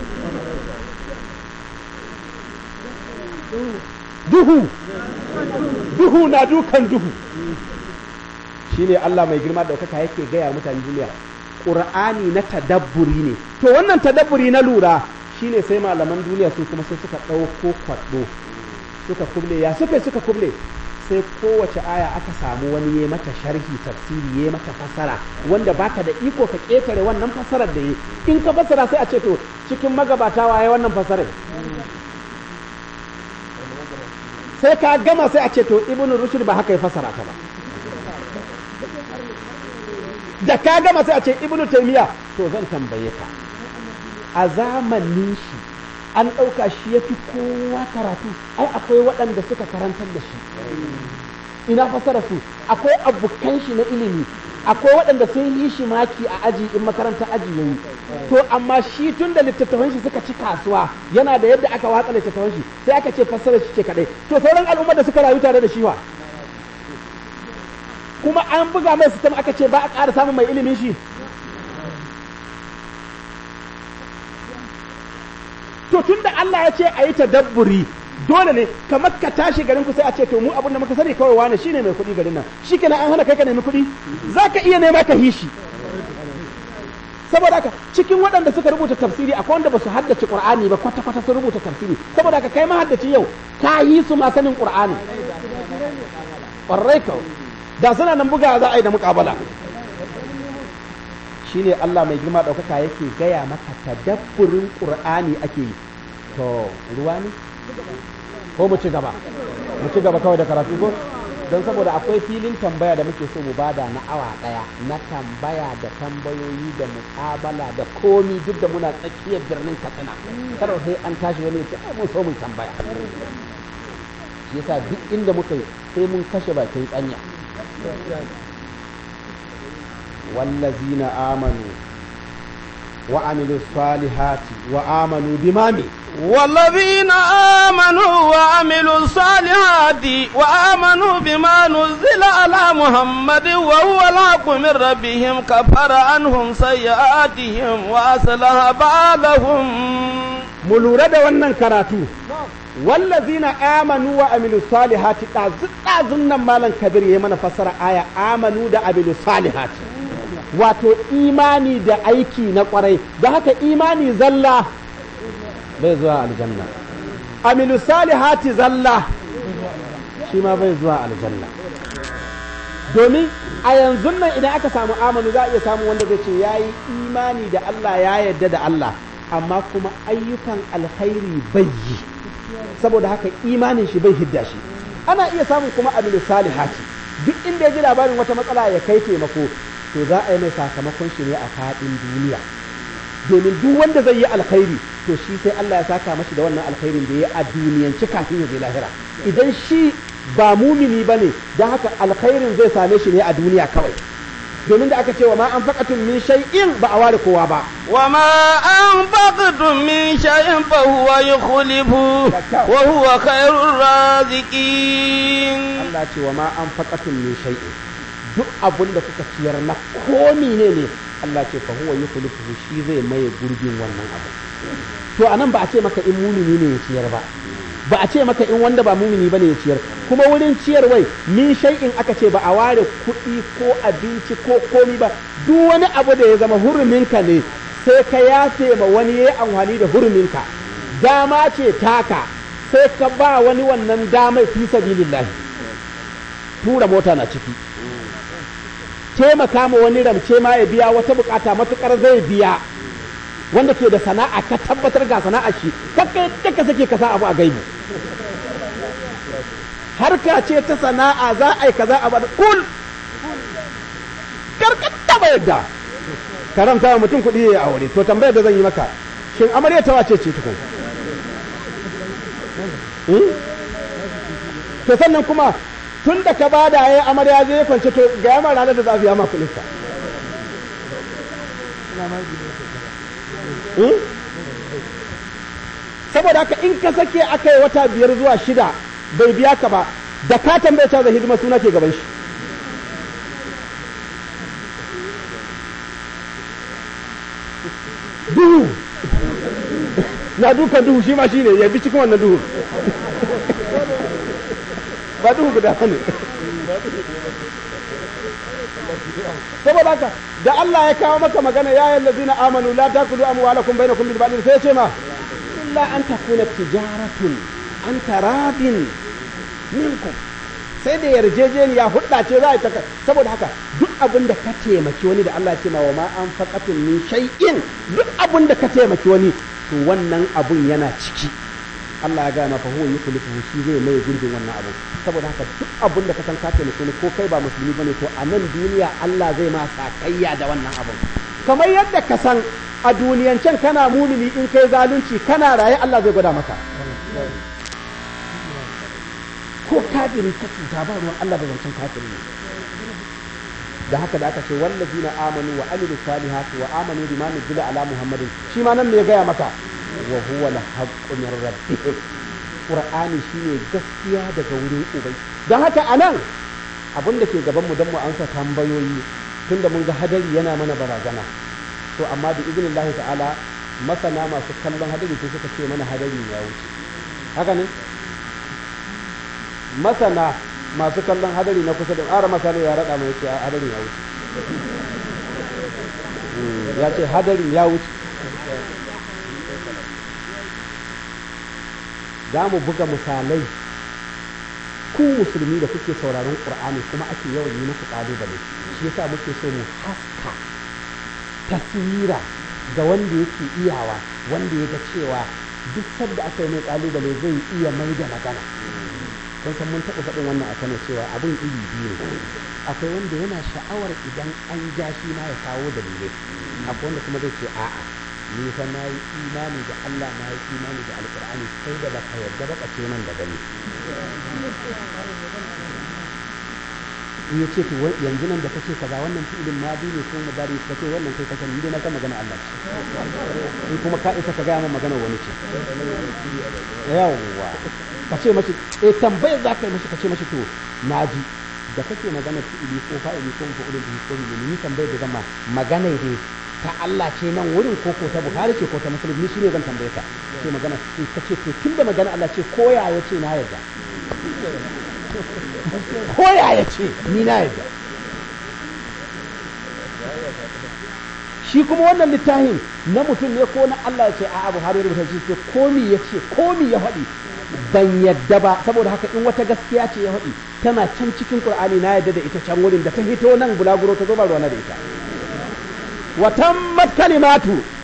duhu duhu na dukan duhu shine Allah mai girma ɗaukaka yake gaya mutane duniya ƙur'ani na tadabburi ne to wannan tadabburi na lura shine sai malaman duniya su kuma sai suka ɗauko kwaɗo suka kuble ya suka suka kuble sai kowace aya aka samu wani ya mata sharhi tafsiri ya mata fasara wanda baka da iko ka ƙetare wannan fasarar da yi in ka fasara sai a ce to cikin magabata waye wannan fasarar sai ka gama sai a ce to ibnu rushd ba haka ya fasara ta ba da ka gama sai a ce ibnu taymiya to zan tambaye ka a zamanin shi an ɗauka shi ya fi kowa karatu ai akwai waɗanda suka karantar da shi ina fasara su akwai abokan shi na ilimi akwai waɗanda sun yi shi maki a aji in makarantar aji yayi to amma shi tun da littattafan shi suka ci kasuwa yana da yadda aka watsa littattafan shi sai aka ce fassara shi ce kadai to sauran al'ummar da suka rayu tare da shi wa kuma an buga mai sistem aka ce ba a ƙara samun mai ilimin shi to tun da Allah ya ce a yi tadabburi dole ne kamar ka tashi garin ku sai a ce to mu abin da muka sani kawai wane shine mai kuɗi garin nan shi kenan an hana kai ka nemi kuɗi za ka iya nema ka hishi saboda haka cikin waɗanda suka rubuta tafsiri akwai wanda ba su haddace qur'ani ba kwata kwata sun rubuta tafsiri saboda haka kai ma haddace yau ka yi su ma sanin qur'ani ƙwarai kawai da suna nan buga za a yi da muƙabala shine Allah mai girma ɗaukaka yake gaya maka tadabburin ƙur'ani ake yi to ruwa ne ko mu ci gaba mu ci gaba kawai da karatu ko don saboda akwai filin tambaya da muke so mu bada na awa ɗaya na tambaya da tambayoyi da muƙabala da komi duk da muna tsakiyar birnin katsina kada sai an tashi wani ya mun so mun tambaya shi yasa duk inda muka yi sai mun kashe bakin tsanya والذين آمنوا وعملوا الصالحات وآمنوا بمامي والذين آمنوا وعملوا الصالحات وآمنوا بما نزل على محمد وهو الحق من ربهم كفر عنهم سيئاتهم وأصلح بالهم ملورة wannan karatu wallazina amanu wa amilu salihati ɗazun nan malam kabir ya mana fassara aya amanu da amilu salihati wato imani da aiki na kwarai da haka imani zalla bai zuwa aljanna amilu salihati zalla shi ma bai zuwa aljanna domin a yanzu nan idan aka samu amanu za a iya samu wanda zai ce ya yi imani da Allah ya yarda da Allah amma kuma ayyukan alkhairi bai yi saboda haka imanin shi bai hidda shi ana iya samun kuma amilu salihati duk inda ya ji labarin wata matsala ya kai taimako to za a yi mai sakamakon shi ne a faɗin duniya domin duk wanda zai yi alkhairi to shi sai Allah ya saka mashi da wannan alkhairin da ya a duniyanci kafin ya je lahira idan shi ba mumini bane don haka alkhairin zai same shi ne a duniya kawai domin da aka ce wa ma an faƙatun min shay'in ba a ware kowa ba wa ma an faƙatun min shay'in fa huwa yukhlifu wa huwa khairur raziqin Allah ce wa ma an faƙatun min shay'in duk abin da kuka ciyar na komi ne ne Allah ce fa huwa yukhlifu shi zai maye gurbin wannan abu to anan ba a ce maka in mumini ne ya ciyar ba ba a ce maka in wanda ba mumini bane ya ciyar kuma wurin ciyarwai min shay'in aka ce ba a ware kuɗi ko abinci ko komi ba duk wani abu da ya zama huruminka ne sai ka yafe ma wani yayi amfani da huruminka dama ce taka sai ka ba wani wannan damar fi sabilillahi tura mota na ciki taimaka ma wani ramce ma ya biya wata bukata matukar zai biya wanda ke da sana'a ka tabbatar ga sana'a shi kakka yadda ka sake ka sa abu a gaibu harka ce ta sana'a za a yi kaza a bada kul karkata ba yadda karamta wa mutum kuɗi ya aure to tambayar da zan yi maka shin amarya ta wace ce tukun to sannan kuma tun da ka bada ya amarya je ya kwance to ga yamma ranar da za a biya ma kuɗinsa saboda haka in ka sake aka yi wata biyar zuwa shida bai biya ka ba da ka tambaye ta da hidima suna ke gaban shi duhu na dukan duhu shi ma shi ne ya bi cikin wannan duhu ba duhu guda ne saboda haka da Allah ya kawo maka magana ya yi lazina amanu la takulu amwalakum bainakum bil batil sai ya ce ma illa an takuna tijaratun an taradin minkum sai da yarjejeniya hudda ce za a yi ta saboda haka duk abin da ka taimaki wani da Allah ce ma wa ma an faqatun min shay'in duk abin da ka taimaki wani to wannan abun yana ciki Allah ya gaya maka huwa yukhlifu shi zai mai gurbin wannan abu saboda haka duk abin da ka san ka taimaki wani ko kai ba musulmi bane to a nan duniya Allah zai ma sakayya da wannan abun kamar yadda ka san a duniyancen kana mumini in kai zalunci kana raye Allah zai gwada maka ko kafiri ka cuta ba ruwan Allah da zancen kafiri ne da haka da aka ce wallazina amanu wa amilu salihati wa amanu bima nuzila ala muhammadin shi ma nan me ya gaya maka wa huwa al-haqqu min rabbihim qur'ani shine gaskiya daga wurin ubai dan haka anan abin da ke gaban mu dan mu ansa tambayoyi tunda mun ga hadari yana mana barazana to amma da iznillahi ta'ala masana masu kallon hadari sai suka ce mana hadari ya wuce haka ne masana masu kallon hadari na kusa da ƙara masana ya raɗa mai cewa hadari ya wuce ya ce hadari ya wuce za mu buga misalai ku musulmi da kuke sauraron ƙur'ani kuma ake yawan yi muku ƙalubale shi yasa muke so mu haska taswira ga wanda yake iyawa wanda ya ga cewa duk sadda aka yi mai ƙalubale zai iya mai da magana kun san mun taɓa faɗin wannan a kano cewa abin iri biyu ne akwai wanda yana sha'awar idan an ja shi ma ya kawo dalilai akwai wanda kuma zai ce a'a ni fa na yi imani da Allah na yi imani da alƙur'ani sai da baka yarda ba ce man da gani in ya ce to yanzu nan da kace kaza wannan fi'ilin madi ne ko mudari ka ce wannan kai kasan ni dai na san magana Allah ce in kuma ka isa ka gaya min magana wani ce yawwa ka ce mashi eh tambayar za ka yi mashi ka ce mashi to naji da kake magana fi'ili ko fa'ili ko fa'ilin bihi ko ni tambayar da zama magana ne ta Allah ce nan wurin ko ko ta Bukhari ce ko ta Muslim ni shine zan tambaye ka ce magana sai ka ce to tunda magana Allah ce ko ya yace na yarda ko ya yace ni na yarda shi kuma wannan littafin na mutum ne ko na Allah ya ce a'a Buhari ya rubuta shi ce komi ya ce komi ya faɗi ban yadda ba saboda haka in wata gaskiya ce ya faɗi tana can cikin Qur'ani na yadda da ita can wurin da ta hito nan bulaguro ta zo ba ruwana da ita وتمت كلمات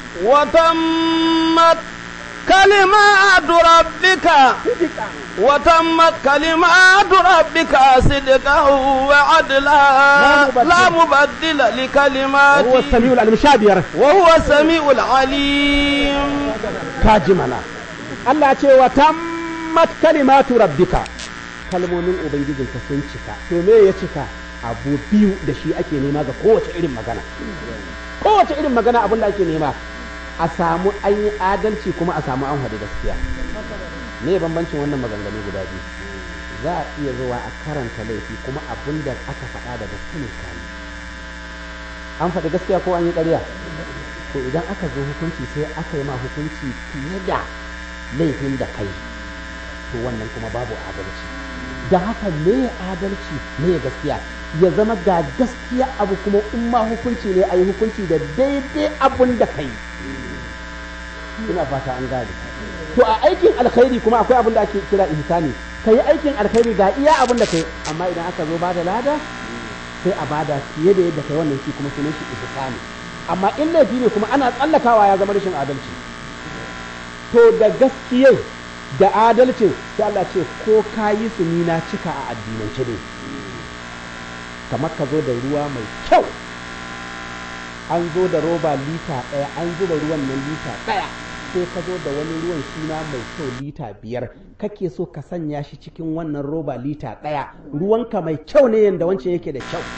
وتمت كلمات ربك وتمت كلمات ربك صدقا وعدلا لا مبدل لكلماته وهو السميع العليم شابير وهو السميع العليم كاجمنا الله ce wa tammat kalimatu rabbika kalmomin ubangijinka sun cika to me ya cika abu biyu da shi ake nema ga kowace irin magana kowace irin magana abin da ake nema a samu an yi adalci kuma a samu an haɗu gaskiya me bambancin wannan maganganu guda biyu za a iya zuwa a karanta laifi kuma abin da aka faɗa da gaske ne kani an faɗi gaskiya ko an yi ƙarya to idan aka zo hukunci sai aka yi ma hukunci fiye da laifin da kai to wannan kuma babu adalci da haka me adalci me gaskiya ya zama ga gaskiya abu kuma in ma hukunci ne a yi hukunci da daidai abun da kai ina fata an gane to a aikin alkhairi kuma akwai abin da ake kira ihsani kai aikin alkhairi ga iya abin da kai amma idan aka zo bada lada sai a bada fiye da yadda kai wannan shi kuma sunan shi ihsani amma in laifi ne kuma ana tsallakawa ya zama rashin adalci to da gaskiyai da adalcin sai Allah ce ko ka yi su ni na cika a addinance ne kamar ka zo da ruwa mai kyau an zo da roba lita ɗaya an zuba ruwan nan lita ɗaya sai ka zo da wani ruwan suna mai kyau lita biyar kake so ka sanya shi cikin wannan roba lita ɗaya ruwanka mai kyau ne yadda wancan yake da kyau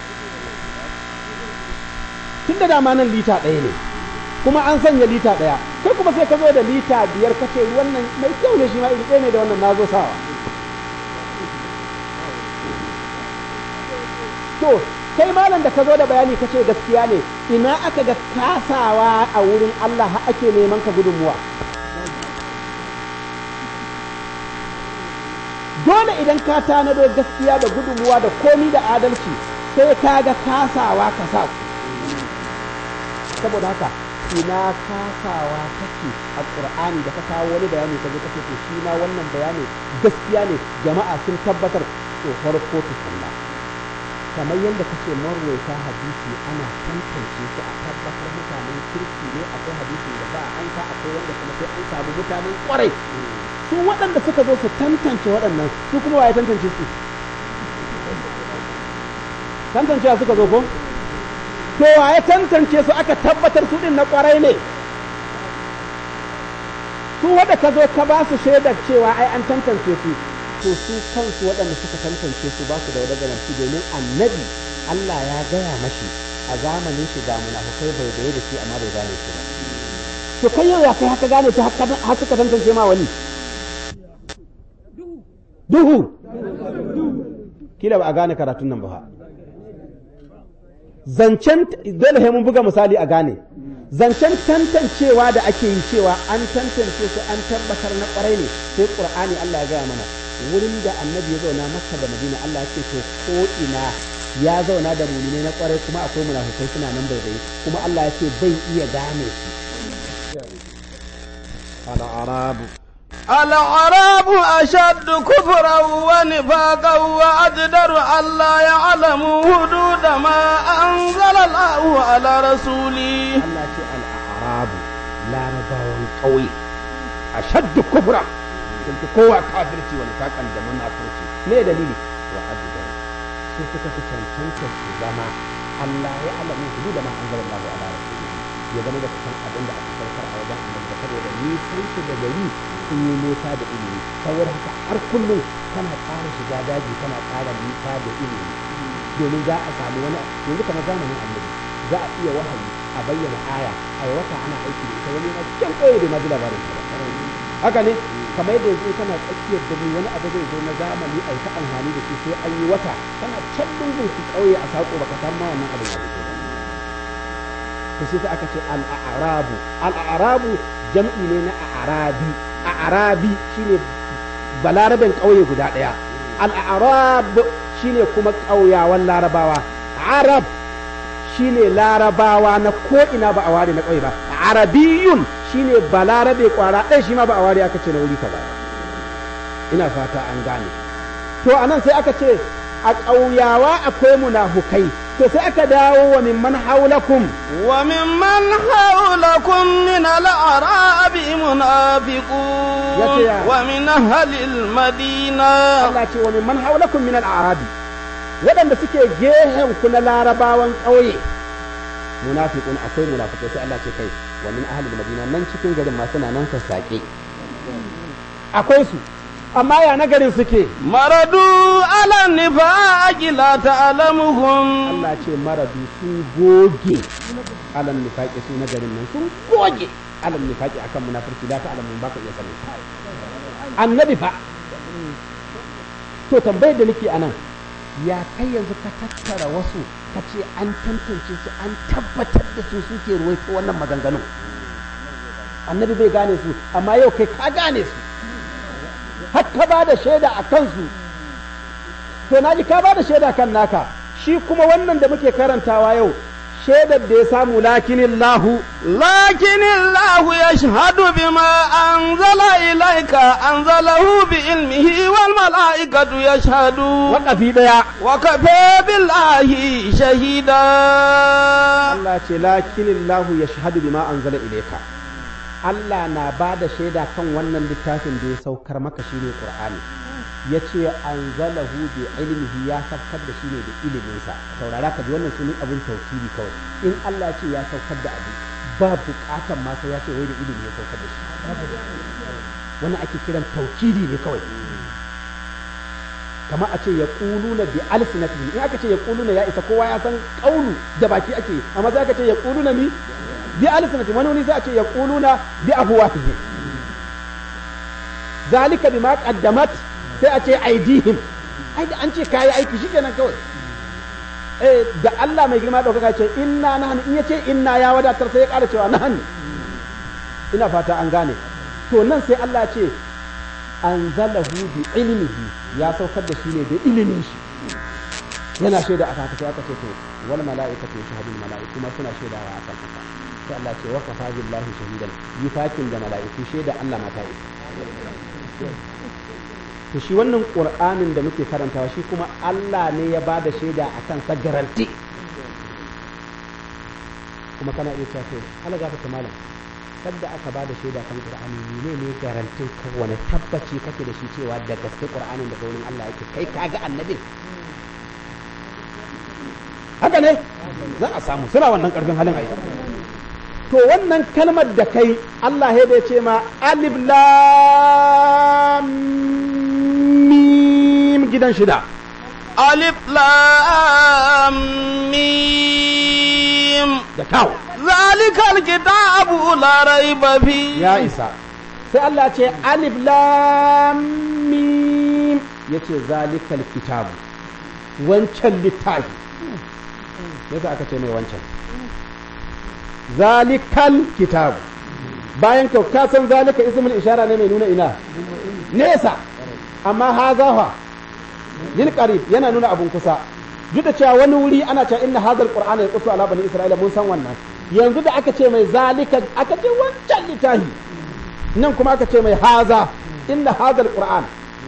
tun da dama nan lita ɗaya ne kuma an sanya lita ɗaya kai kuma sai ka zo da lita biyar kace ruwan nan mai kyau ne shi ma iri ɗaya ne da wannan na zo sawa to kai malam da ka zo da bayani kace gaskiya ne ina aka ga kasawa a wurin Allah har ake neman ka gudunmuwa dole idan ka tanado gaskiya da gudunmuwa da komi da adalci sai ka ga kasawa ka sa saboda haka ina kasawa take a ƙur'ani da ka kawo wani bayani ka zo kace to shi ma wannan bayani gaskiya ne jama'a sun tabbatar to farko tukunna kamar yadda kace marwaita hadisi ana tantance su a tabbatar mutanen kirki ne akwai hadisin da ba an sa akwai wanda kuma sai an samu mutanen kwarai su waɗanda suka zo su tantance waɗannan su kuma waye tantance su tantancewa suka zo ko to waye tantance su aka tabbatar su din na kwarai ne su waɗanda ka zo ka ba su shaidar cewa ai an tantance su to su kansu waɗanda suka tantance su ba su da wadda garanti domin annabi Allah ya gaya mashi a zamanin shi ga munafukai bai da da shi amma bai gane shi ba to kai yau ya kai haka gane su har suka tantance ma wani duhu kila ba a gane karatun nan ba zancen dole sai mun buga misali a gane zancen tantancewa da ake yi cewa an tantance su an tabbatar na kwarai ne sai qur'ani Allah ya gaya mana wurin da annabi ya zauna makka da madina Allah ya ce to ko ina ya zauna da mumine na kwarai kuma akwai munafukai suna nan bai bai kuma Allah ya ce bai iya gane su al-arabu العرب أشد كفرا ونفاقا وأجدر ألا يعلموا حدود ما أنزل الله على رسوله Allah ce al-arabu larabawan ƙauye ashaddu kufra sun fi kowa kafirci wani kakan da munafurci me dalili wa ajidar su suka fi cancanta su zama Allah ya alamu hudu da ma an zama Allah ala rasulihi ya zama da san abin da aka saukar a wajen annabi da saboda ni sun su da gari sun yi nisa da ilimi saboda haka har kullum kana ƙara shiga daji kana ƙara nisa da ilimi domin za a samu wani yanzu kamar zamanin annabi za a iya wahayi a bayyana aya a wata ana aiki da ita wani na can ƙauye bai ma ji labarin ta ba haka ne kamar yadda yanzu kana tsakiyar dare wani abu zai zo na zamani a yi ta amfani da shi sai an yi wata kana can lungun su ƙauye a saƙo baka san ma wannan abin da to sai aka ce al-a'rabu al-a'rabu jam'i ne na a'rabi a'rabi shine balaraben ƙauye guda ɗaya al-a'rab shine kuma ƙauyawan larabawa arab shine larabawa na ko ina ba a ware na ƙauye ba arabiyun shine balarabe kwara ɗaya shi ma ba a ware aka ce na wuri kaza ina fata an gane to anan sai aka ce a ƙauyawa akwai munafukai to sai aka dawo wa mimman haulakum وممن حولكم من الأعراب منافقون يتيا. ومن أهل المدينة Allah ce wa mimman haulakum min al-arabi waɗanda suke gehen ku na larabawan ƙauye munafiqun akwai munafiqai sai Allah ce kai wa min ahli madina nan cikin garin ma suna nan sassaƙe akwai su amma ya na garin suke مردوا على النفاق لا تعلمهم Allah ce maradu sun goge alal nifaqi su na garin nan sun goge alal nifaqi akan munafurci da ta alamun baka iya sanin annabi fa to tambayar da nake anan ya kai yanzu ka tattara wasu ka ce an tantance su an tabbatar da su suke ruwaito wannan maganganun annabi bai gane su amma yau kai ka gane su har ka ba da shaida a kansu to na ji ka ba da shaida kan naka shi kuma wannan da muke karantawa yau shaidar da ya samu lakinin lahu لكن الله يشهد بما أنزل إليك أنزله بعلمه والملائكة يشهدون waƙafi ɗaya وكفى بالله شهيدا Allah ce lakinillahu ya shahadu bima anzala ilayka Allah na ba da shaida kan wannan littafin da ya saukar maka shine Qur'ani ya ce anzalahu bi ilmihi ya saukar da shi ne da iliminsa saurara ka ji wannan sunan abin tauhidi kawai in Allah ya ce ya saukar da abu ba bukatan ma sai ya ce wai da ilimi ya saukar da shi wannan ake kiran tauhidi ne kawai kamar a ce ya ƙuluna bi alsinatihim in aka ce ya ƙuluna ya isa kowa ya san ƙaunu da baki ake amma sai aka ce ya ƙuluna mi bi alsinatihim wani wani sai a ce ya ƙuluna bi afwahihim zalika bima qaddamat sai a ce aidihim ai da an ce kayi aiki shikenan kawai eh da Allah mai girma daukaka ce inna nahnu in yace inna ya wadatar sai ya ƙara cewa nahnu ina fata an gane to nan sai Allah ya ce anzalahu bi ilmihi ya saukar da shi ne da ilimin shi yana shaida a haka sai aka ce to wal mala'ikatu yashhadul mala'iku ma suna shaidawa a kan haka sai Allah ce wa kafa billahi shahidan yi fakin da mala'iku shaida Allah ma ta yi to shi wannan qur'anin da muke karantawa shi kuma Allah ne ya bada shaida akan sa garanti kuma kana iya cewa to Allah gafarta malam sadda aka ba da shaida kan qur'ani ne ne garantin ka wani tabbaci kake da shi cewa da gaske qur'anin daga wurin Allah yake kai kaga annabin haka ne za a samu suna wannan karfin halin ayi to wannan kalmar da kai Allah ya da ce ma alif lam mim gidan shida ألف لام ميم da kawo ذلك الكتاب لا ريب فيه ya isa sai Allah ce alif lam mim yace zalikal kitabu wancan littafi yasa aka ce mai wancan zalikal kitabu bayan ka ka san zalika ismul ishara ne mai nuna ina nesa amma hazafa lil qarib yana nuna abun kusa duk da cewa wani wuri ana cewa inna hadal qur'ana yaqussu ala bani isra'ila mun san wannan yanzu da aka ce mai zalika aka ce wancan littafi nan kuma aka ce mai haza inna hadal qur'an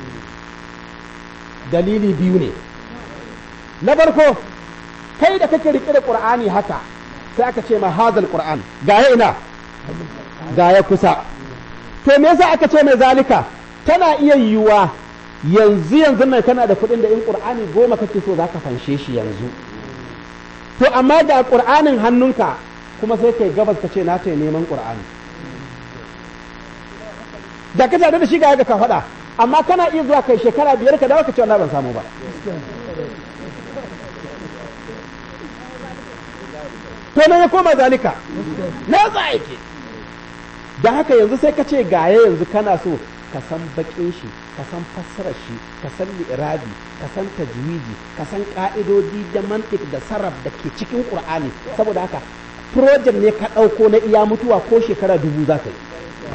dalili biyu ne na farko kai da kake rike da qur'ani haka sai aka ce ma hadal qur'an ga ya ina ga ya kusa to me yasa aka ce mai zalika tana iya yiwuwa yanzu yanzu nan kana da kuɗin da in qur'ani goma kake so zaka fanshe shi yanzu to amma da qur'anin hannunka kuma sai kai gabas ka ce na ta neman qur'ani da ka tare da shi ga ka faɗa amma kana iya zuwa kai shekara biyar ka dawo ka ce wallahi ban samu ba to nan ya koma zalika na za yake da haka yanzu sai ka ce gaye yanzu kana so ka san bakin shi ka san fassarar shi ka san li'irabi ka san tajwidi ka san ka'idodi da mantik da sarraf da ke cikin qur'ani saboda haka project ne ka ɗauko na iya mutuwa ko shekara dubu za ka yi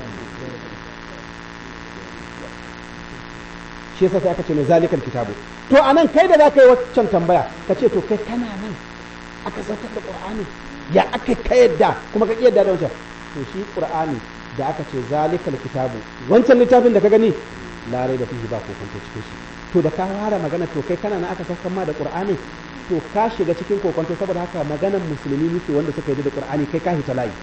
shi yasa sai aka ce mai zalikal kitabu to anan kai da za ka yi waccan tambaya ka ce to kai kana nan aka saukar da qur'ani ya aka ka yadda kuma ka yadda da wancan to shi qur'ani da aka ce zalikal kitabu wancan littafin da ka gani larai da fihi ba ko kwanto cikin shi to da ka fara magana to kai kana nan aka saukar ma da qur'ani to ka shiga cikin kokonto saboda haka maganar musulmi muke wanda suka yi da qur'ani kai ka hita layi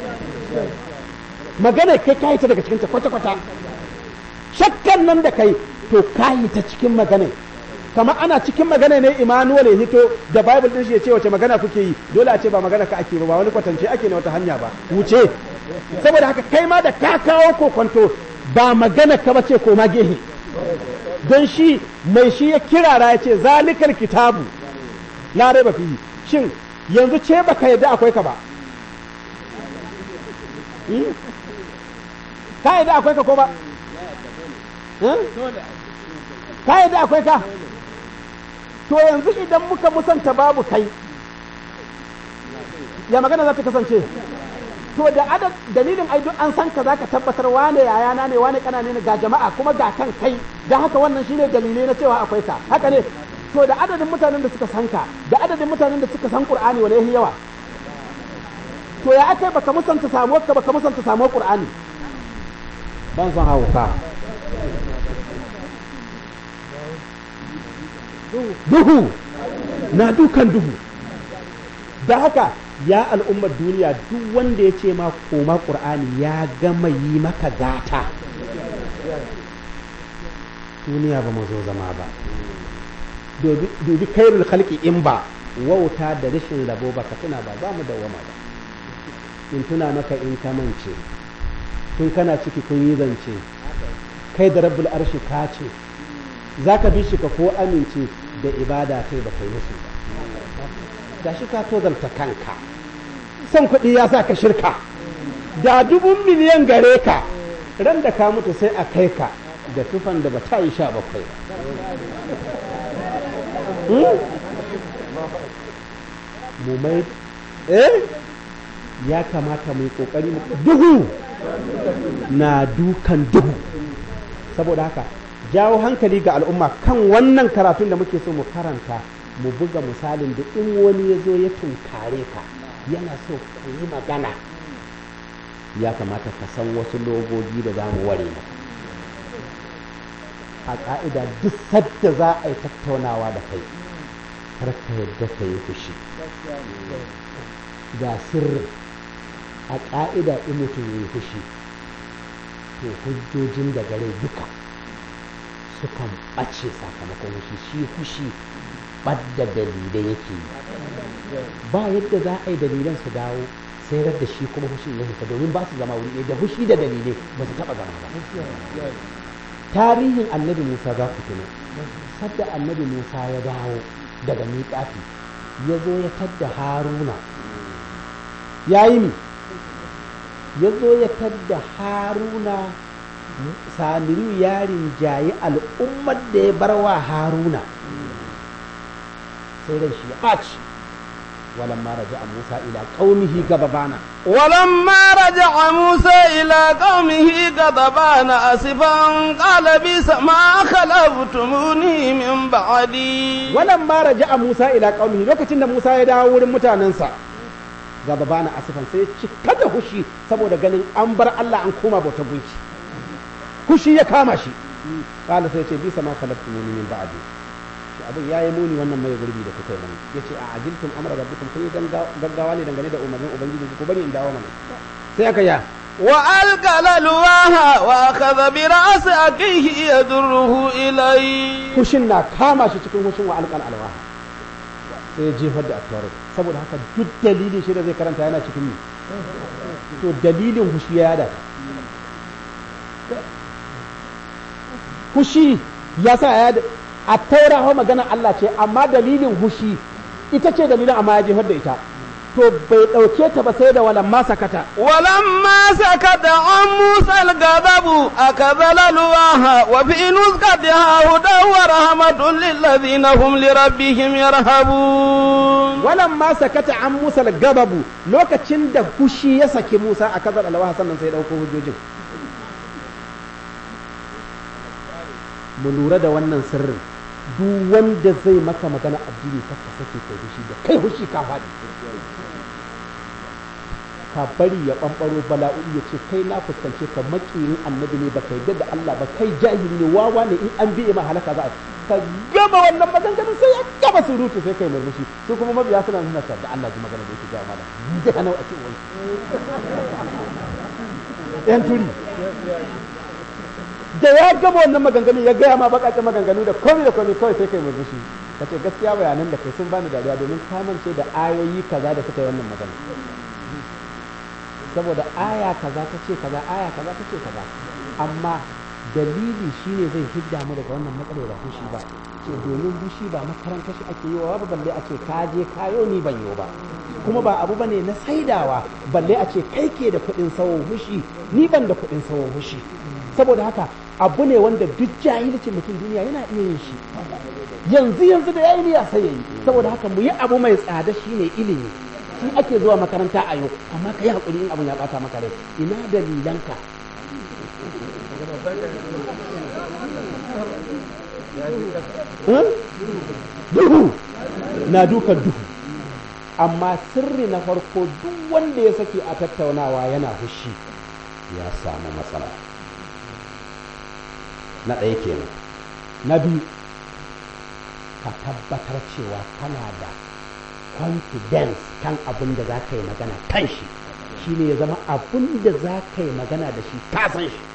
magana kai ka hita daga cikin ta kwata kwata shakkan nan da kai to ka hita cikin magana kamar ana cikin magana ne Emmanuel ya hito da Bible din shi ya ce wace magana kuke yi dole a ce ba magana ka ake ba ba wani kwatance ake ne wata hanya ba wuce saboda haka kai ma da ka kawo kokonto ba magana ka bace ko ma gehe don shi mai shi ya kirara ya ce zalikal kitabu la raiba fihi shin yanzu ce baka yadda akwai ka ba ka yadda akwai ka ko ba ka yadda akwai ka to yanzu idan muka musanta babu kai ya magana za ta kasance to da adad dalilin ai duk an san ka zaka tabbatar wane yayana ne wane kanane ne ga jama'a kuma ga kan kai da haka wannan shine dalilai na cewa akwai ka haka ne to da adadin mutanen da suka san ka da adadin mutanen da suka san qur'ani wane yahi yawa to to ya aka baka musanta samuwar ka baka musanta samuwar qur'ani ban san hauka duhu na dukan duhu da haka ya al'ummar duniya duk wanda ya ce ma koma qur'ani ya gama yi maka gata duniya ba mu zo zama ba dubi kairul khalqi in ba wauta da rashin rabo ba ka tuna ba za mu dawwama ba in tuna maka in ka mance tun kana ciki kun yi zance kai da rabbul arshi ka ce za ka bi shi ka ko amince da ibada kai ba kai musu ba da shi ka tozalta kanka son kuɗi ya sa ka shirka da dubun miliyan gare ka ran da ka mutu sai a kai ka da tufan da ba ta yi sha bakwai mu mai eh ya kamata mu yi kokari mu duhu na dukan duhu saboda haka jawo hankali ga al'umma kan wannan karatun da muke so mu karanta mu buga misalin da in wani ya zo ya tunkare ka yana so ku yi magana ya kamata ka san wasu logogi da za mu ware maka a ƙa'ida duk sadda za a yi tattaunawa da kai kar ka yadda ka yi fushi ga sirri a ƙa'ida in mutum ya yi fushi to hujjojin da gare duka sukan ɓace sakamakon fushi shi fushi ɓadda dalilai yake yi ba yadda za a yi dalilan su dawo sai da shi kuma fushin ya fita domin ba su zama wuri ɗaya da fushi da dalilai ba su taɓa zama ba tarihin annabi musa za ku tuna sadda annabi musa ya dawo daga miƙafi ya zo ya tadda haruna ya yi mi ya zo ya tadda haruna samiru yarin jayi al'ummar da ya bar wa haruna sai ran shi ya ɓaci ولما رجع موسى إلى قومه غضبان ولما رجع موسى إلى قومه غضبان أسفا قال بئس ما خلفتموني من بعدي ولما رجع موسى إلى قومه لوكacin da Musa ya dawo wurin mutanensa غضبان asifan sai cika da hushi saboda ganin an bar Allah an koma bautar gunki hushi ya kama shi qala sai ce bisa ma khalaqtumuni min ba'di abin ya yi muni wannan mai gurbi da kuka yi mani ya ce a ajiltum amra rabbikum kun yi gaggawa ne dangane da umarnin ubangiji ku bari in dawo mana sai aka ya wa alqala luwaha wa akhadha bi ra'si akihi yadurruhu ilai hushin na kama shi cikin hushin wa alqal alwaha sai ya jefar da atwarin saboda haka duk dalilin shi da zai karanta yana cikin ni to dalilin hushi ya yada hushi ya sa ya a taura hau magana Allah ce amma dalilin hushi ita ce dalilin amma ya jefar da ita to bai ɗauke ta ba sai da walan ma sakata walan ma sakata an musa al-ghadabu akadhala luwaha wa fi nuzqatiha hudan wa rahmatun lil ladina hum li rabbihim yarhabun walan ma sakata an musa al-ghadabu lokacin da hushi ya saki musa akadhala luwaha sannan sai ya dauko hujjojin mu lura da wannan sirrin duk wanda zai maka magana addini ka ka sake kai hushi da kai hushi ka faɗi ka bari ya ɓanɓaro bala'o'i ya ce kai na fuskance ka makiyin annabi ne ba kai da Allah ba kai jahili ne wawa ne in an biye ma halaka za a ka gama wannan maganganun sai ya gama surutu sai kai murmushi su kuma mabiya suna nuna da Allah ji magana da yake gaya mana da hanau a cikin wani yan turi da ya gama wannan maganganu ya gaya ma bakakken maganganu da komai da komai kawai sai kai murmushi ka ce gaskiya bayanan da kai sun bani dariya domin kamance da ayoyi kaza da suka yi wannan magana saboda aya kaza ta ce kaza aya kaza ta ce kaza amma dalili shine zai hidda mu daga wannan matsalar ba fushi ba ce domin fushi ba makaranta shi ake yi wa ba balle a ce ka je kayo ni ban yo ba kuma ba abu bane na saidawa balle a ce kai ke da kuɗin sawo fushi ni ban da kuɗin sawo fushi saboda haka abu ne wanda duk jahilcin mutum duniya yana iya yin shi yanzu yanzu da yayi niyya sai yayi saboda haka mu yi abu mai tsada shine ilimi shi ake zuwa makaranta a yau amma ka yi hakuri in abun ya bata maka rai ina dalilanka duhu na dukan duhu amma sirri na farko duk wanda ya sake a tattaunawa yana hushi ya samu matsala na ɗaya kenan na biyu ka tabbatar cewa kana da confidence kan abin da za ka yi magana kan shi shi ne ya zama abin da za ka yi magana da shi ka san shi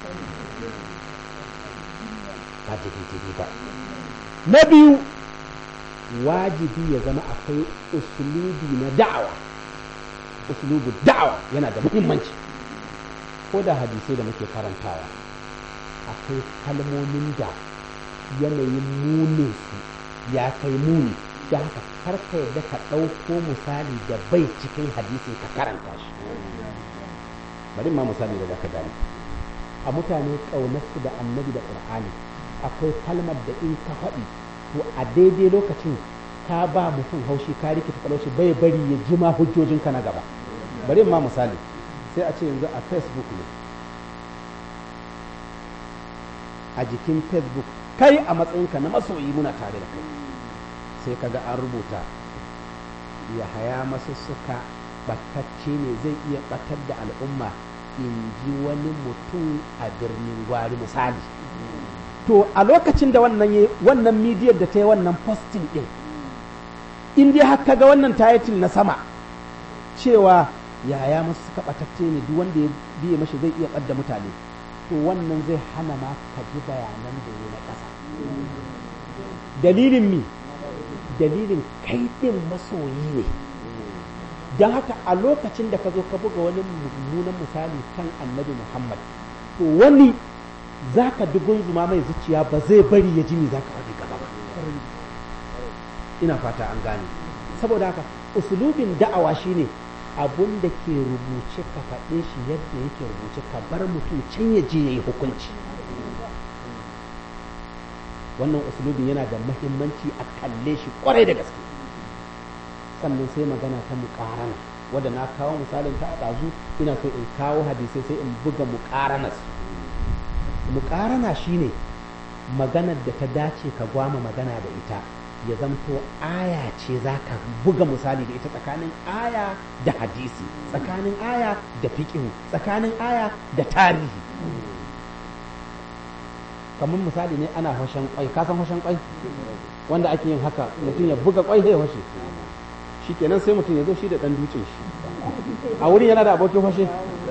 ba jiri ba na biyu wajibi ya zama akwai usulubi na da'awa usulubu da'awa yana da muhimmanci ko da hadisai da muke karantawa akwai kalmomin da yanayin munin su ya kai muni da haka har ka yarda ka ɗauko misali da bai cikin hadisin ka karanta shi bari ma misali da zaka gane a mutane ƙaunarsu da annabi da ƙur'ani akwai kalmar da in ka faɗi to a daidai lokacin ka ba mutum haushi ka rikita kalauci bai bari ya ji ma hujjojinka na gaba bari ma misali sai a ce yanzu a facebook ne a jikin facebook kai a matsayinka na masoyi muna tare da kai sai kaga an rubuta ya haya masussuka batacce ne zai iya batar da al'umma in ji wani mutum a birnin gwari misali to a lokacin da wannan wannan midiyar da ta yi wannan posting din in dai har ga wannan title na sama cewa yaya masu suka batacce ne duk wanda ya biye mashi zai iya ɓadda mutane to wannan zai hana ma ka ji bayanan da ya na ƙasa dalilin mi dalilin kai ɗin masoyi ne don haka a lokacin da ka zo ka buga wani mummunan misali kan annabi muhammad to wani za ka dugun zuma mai zuciya ba zai bari ya ji me za ka faɗi gaba ba ina fata an gane saboda haka usulubin da'awa shine abun da ke rubuce ka faɗe shi yadda yake rubuce ka bar mutum can ya je ya yi hukunci wannan usulubin yana da mahimmanci a kalle shi kwarai da gaske sannan sai magana ta muƙarana wadda na kawo misalin ta a ɗazu ina so in kawo hadisai sai in buga muƙaranas muƙarana shine maganar da ta dace ka gwama magana da ita ya zamto aya ce za ka buga misali da ita tsakanin aya da hadisi tsakanin aya da fiƙihu tsakanin aya da tarihi kamar misali ne ana hoshen kwai ka san hoshen kwai wanda ake yin haka mutum ya buga kwai sai hoshe shikenan sai mutum ya zo shi da dan dutsen shi a wurin yana da abokin hoshe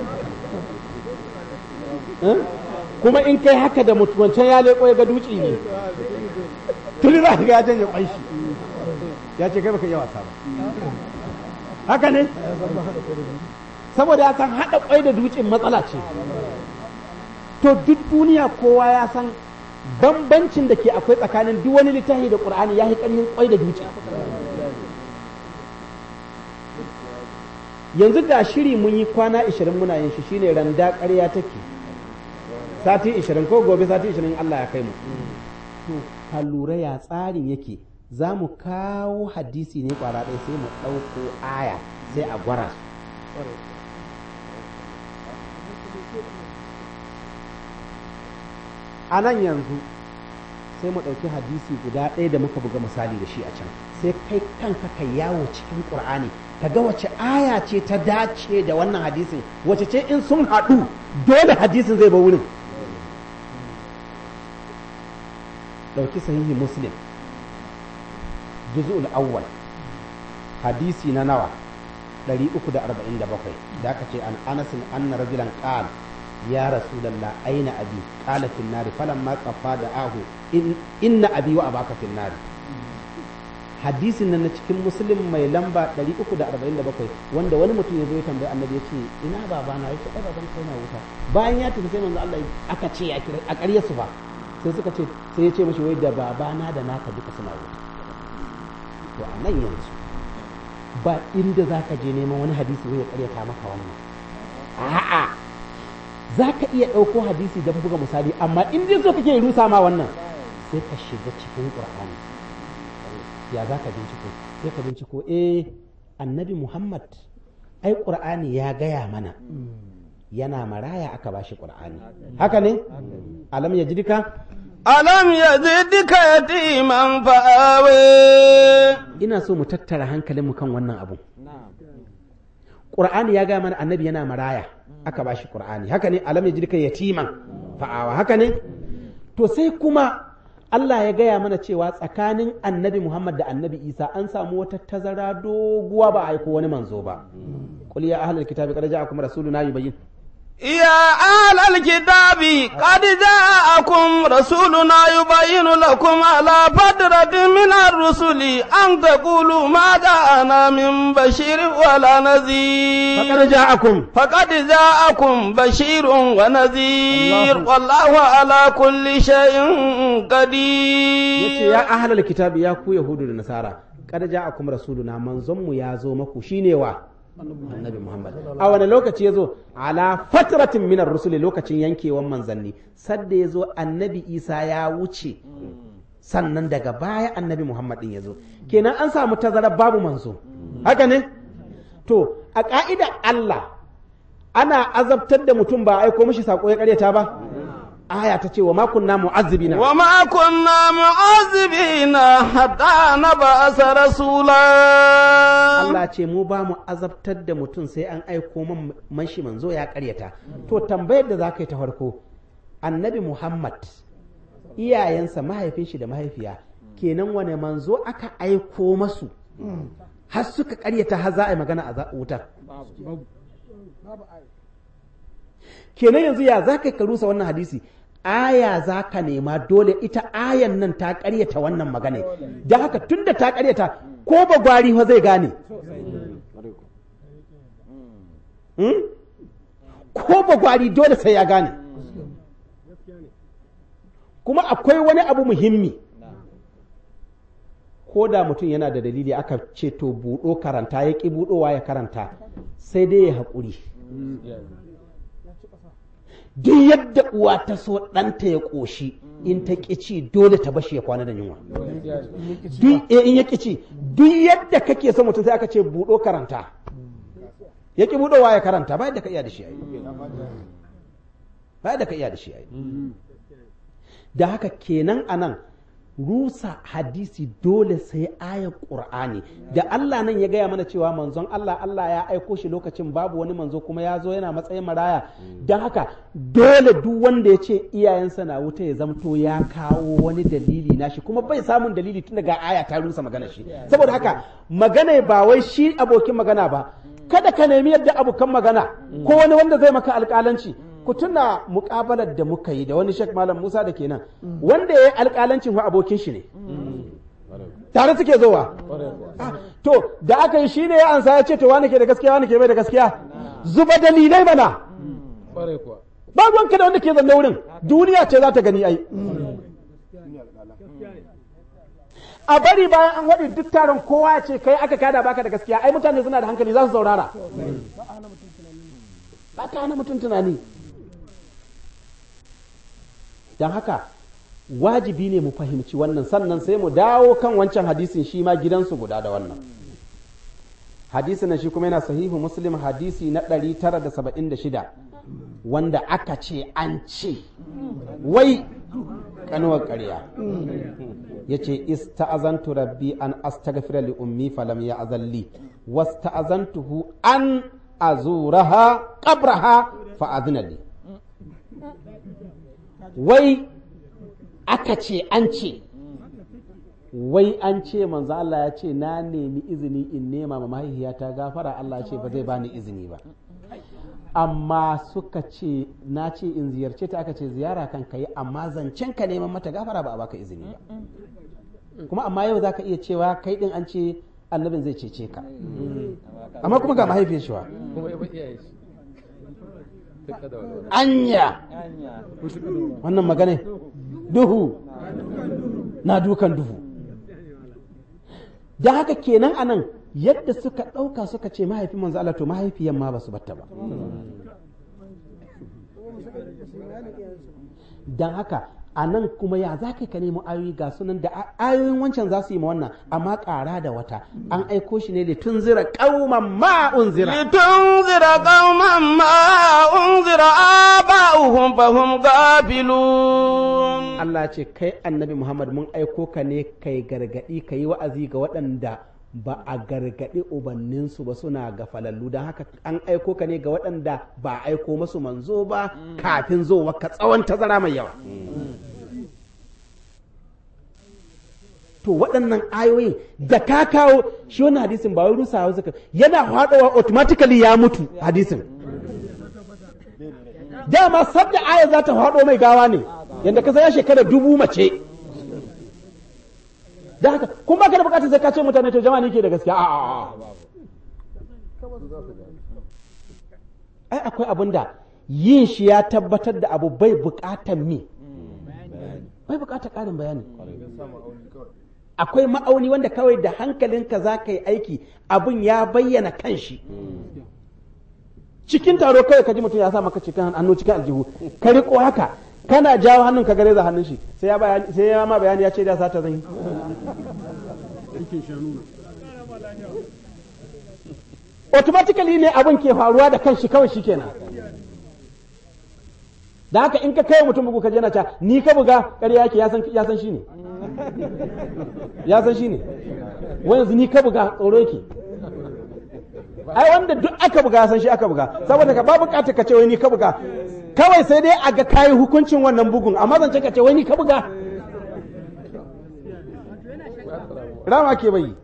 kuma in kai haka da mutum wancan ya leko ya ga dutse ne tuni za ka ga ya janye kwai shi ya ce kai baka iya wasa ba haka ne saboda ya san haɗa kwai da dutsen matsala ce to duk duniya kowa ya san bambancin da ke akwai tsakanin duk wani littafi da ƙur'ani ya yi ƙarfin kwai da dutse yanzu ga shiri mun yi kwana 20 muna yin shi shine randa ƙarya take sati 20 ko gobe sati 20 Allah ya kai mu to ka lura ya tsarin yake za mu kawo hadisi ne kwara ɗaya sai mu ɗauko aya sai a gwara a nan yanzu sai mu ɗauki hadisi guda ɗaya da muka buga misali da shi a can sai kai kanka ka yawo cikin ƙur'ani ka ga wace aya ce ta dace da wannan hadisin wace ce in sun haɗu dole hadisin zai ba wurin ɗauki sahihi muslim juz'ul awwal hadisi na nawa 347 da aka ce an anasin anna rajulan qala ya rasulallah aina abi qala fil nari falamma qafa da ahu inna abi wa abaka fil nari hadisin nan na cikin muslim mai lamba 347 wanda wani mutum ya zo ya tambayi annabi ya ce ina babana yake ai baban kai na wuta bayan ya tafi sai manzo Allah aka ce ya kira a ƙarya su ba sai suka ce sai ya ce mashi wai da babana da naka duka suna wuta to a nan yanzu ba inda zaka je neman wani hadisi wai ya ƙaryata maka wannan a'a za ka iya ɗauko hadisi don buga misali amma in dai so kake rusa ma wannan sai ka shiga cikin ƙur'ani ya za ka binciko sai ka binciko eh annabi muhammad ai ƙur'ani ya gaya mana yana maraya aka ba shi ƙur'ani haka ne alam ya jidika alam ya jidika yatiman fa'awe ina so mu tattara hankalinmu kan wannan abu qur'ani ya ga mana annabi yana maraya aka bashi qur'ani haka ne alam yajidka yatiman fa'awa haka ne to sai kuma Allah ya gaya mana cewa tsakanin annabi Muhammad da annabi Isa an samu wata tazara doguwa ba a aiko wani manzo ba. Qul ya ahlal kitabi qad ja'akum rasuluna yubayyin يا أهل الكتاب قد جاءكم رسولنا يبين لكم على فترة من الرسل أن تقولوا ما جاءنا من بشير ولا نذير فقد جاءكم فقد جاءكم بشير ونذير الله. والله على كل شيء yace قدير ya ahlal kitabi ya ku yahudu da nasara qad ja'akum rasuluna manzon mu ya zo maku shine wa annabi Muhammad a wani lokaci ya zo ala fatratin minar rusuli lokacin yankewan manzanni sadda ya zo annabi Isa ya wuce sannan daga baya annabi Muhammad din ya zo kenan an samu tazara babu manzo haka ne to a ka'ida Allah ana azabtar da mutum ba a aiko mishi sako ya karyata ba aya ta ce wa ma kunna mu'azzibina وما كنا معذبين حتى نبعث رسولا Allah ce mu ba mu azabtar da mutum sai an aiko man man shi manzo ya karyata to tambayar da za ka yi ta farko annabi Muhammad iyayensa mahaifin shi da mahaifiya kenan wane manzo aka aiko masu har suka karyata har za a yi magana a za- wutar kenan yanzu ya za ka yi ka rusa wannan hadisi aya za ka nema dole ita ayan nan ta karyata wannan magana da haka tunda ta karyata ko ba gwari fa zai gane Hmm? ko ba gwari dole sai ya gane kuma akwai wani abu muhimmi ko da mutum yana da dalili aka ce to buɗo karanta ya ƙi buɗowa ya karanta sai dai ya haƙuri duk yadda uwa ta so ɗanta ya ƙoshi in ta ƙi ci dole ta bashi ya kwana da yunwa duk eh, in ya ƙi ci duk yadda kake son mutum sai aka ce buɗo karanta ya ƙi buɗowa ya karanta ba yadda ka iya da shi ai ba yadda ka iya da shi ai da haka kenan anan rusa hadisi dole sai ayar ƙur'ani da Allah nan ya gaya mana cewa manzon Allah Allah ya aiko shi lokacin babu wani manzo kuma ya zo yana matsayin maraya don haka dole duk wanda ya ce iyayensa na wuta ya zamto ya kawo wani dalili nashi kuma bai samun dalili tun daga aya ta rusa magana shi saboda haka magana ba wai shi abokin magana ba kada ka nemi yadda abokan magana ko wani wanda zai maka alƙalanci ku tuna muƙabalar da muka yi da wani shek malam musa da kenan wanda ya yi alƙalancin wa abokin shi ne tare suke zowa Ah, to da aka yi shine ya ansa ya ce to wani ke da gaskiya wani ke bai da gaskiya zuba dalilai mana ba ruwanka da wanda ke zanne wurin duniya ce za ta gani ai a bari bayan an waɗi duk taron kowa ya ce kai aka kada baka da gaskiya ai mutane suna da hankali za su saurara ba ta hana mutum tunani don haka wajibi ne mu fahimci wannan sannan sai mu dawo kan wancan hadisin shi ma gidansu guda da wannan hadisin nan shi kuma yana sahihu muslim hadisi na 976 wanda aka ce an ce wai kanuwar ƙarya ya ce ista'azantu rabbi an astaghfira li ummi falam ya azalli wasta'azantuhu an azuraha qabraha fa adhina li wai aka ce an ce wai an ce manzo Allah ya ce na nemi izini in nema ma mahaifiyata gafara Allah ya ce ba zai bani izini ba amma suka ce na ce in ziyarce ta aka ce ziyara kan kai amma zancen ka neman mata gafara ba a baka izini ba kuma amma yau zaka iya cewa kai din an ce annabin zai cece ka amma kuma ga mahaifiyar shi wa anya wannan magana duhu na dukan duhu da haka kenan anan yadda suka ɗauka suka ce mahaifin manzo Allah to mahaifiyan ma ba su batta ba don haka a nan kuma ya za ka nemo ayoyi ga sunan da ayoyin wancan za su yi ma wannan amma ƙara da wata an aiko shi ne da tun zira ƙauman ma unzira لتنذر قوما ما أنذر آباؤهم فهم غافلون Allah ce kai annabi Muhammad mun aiko ka ne kai gargaɗi ka yi wa'azi ga waɗanda ba a gargaɗi ubanninsu ba suna ga falallu don haka an aiko ka ne ga waɗanda ba a aiko masu manzo ba kafin zowa ka tsawon tazara mai yawa to waɗannan ayoyin da ka kawo shi wani hadisin ba wai rusawa suka yana faɗowa automatically ya mutu hadisin dama sabda aya za ta faɗo mai gawa ne yadda ka ya shekara dubu mace da haka kun ba ka da bukatar sai ka ce mutane to jama'a ne ke da gaskiya a ai akwai abin da yin shi ya tabbatar da abu bai bukatar mi bai bukatar ƙarin bayani akwai ma'auni wanda kawai da hankalinka za ka yi aiki abin ya bayyana kanshi cikin taro kawai ka ji mutum ya sa maka cikin hannu cikin aljihu ka riko haka kana jawo hannun ka gare za hannun shi sai ya bayani sai ya ma bayani ya ce da sata zan yi automatically ne abin ke faruwa da kanshi kawai shikenan da haka in ka kai mutum bugu ka je na ta ni ka buga ƙarya yake ya san ya san shi ne ya san shi ne wai yanzu ni ka buga tsoro yake ai wanda duk aka buga ya san shi aka buga saboda ka ba bukatar ka ce wai ni ka buga kawai sai dai a ga kayi hukuncin wannan bugun amma zance ka ce wai ni ka buga rama ke bai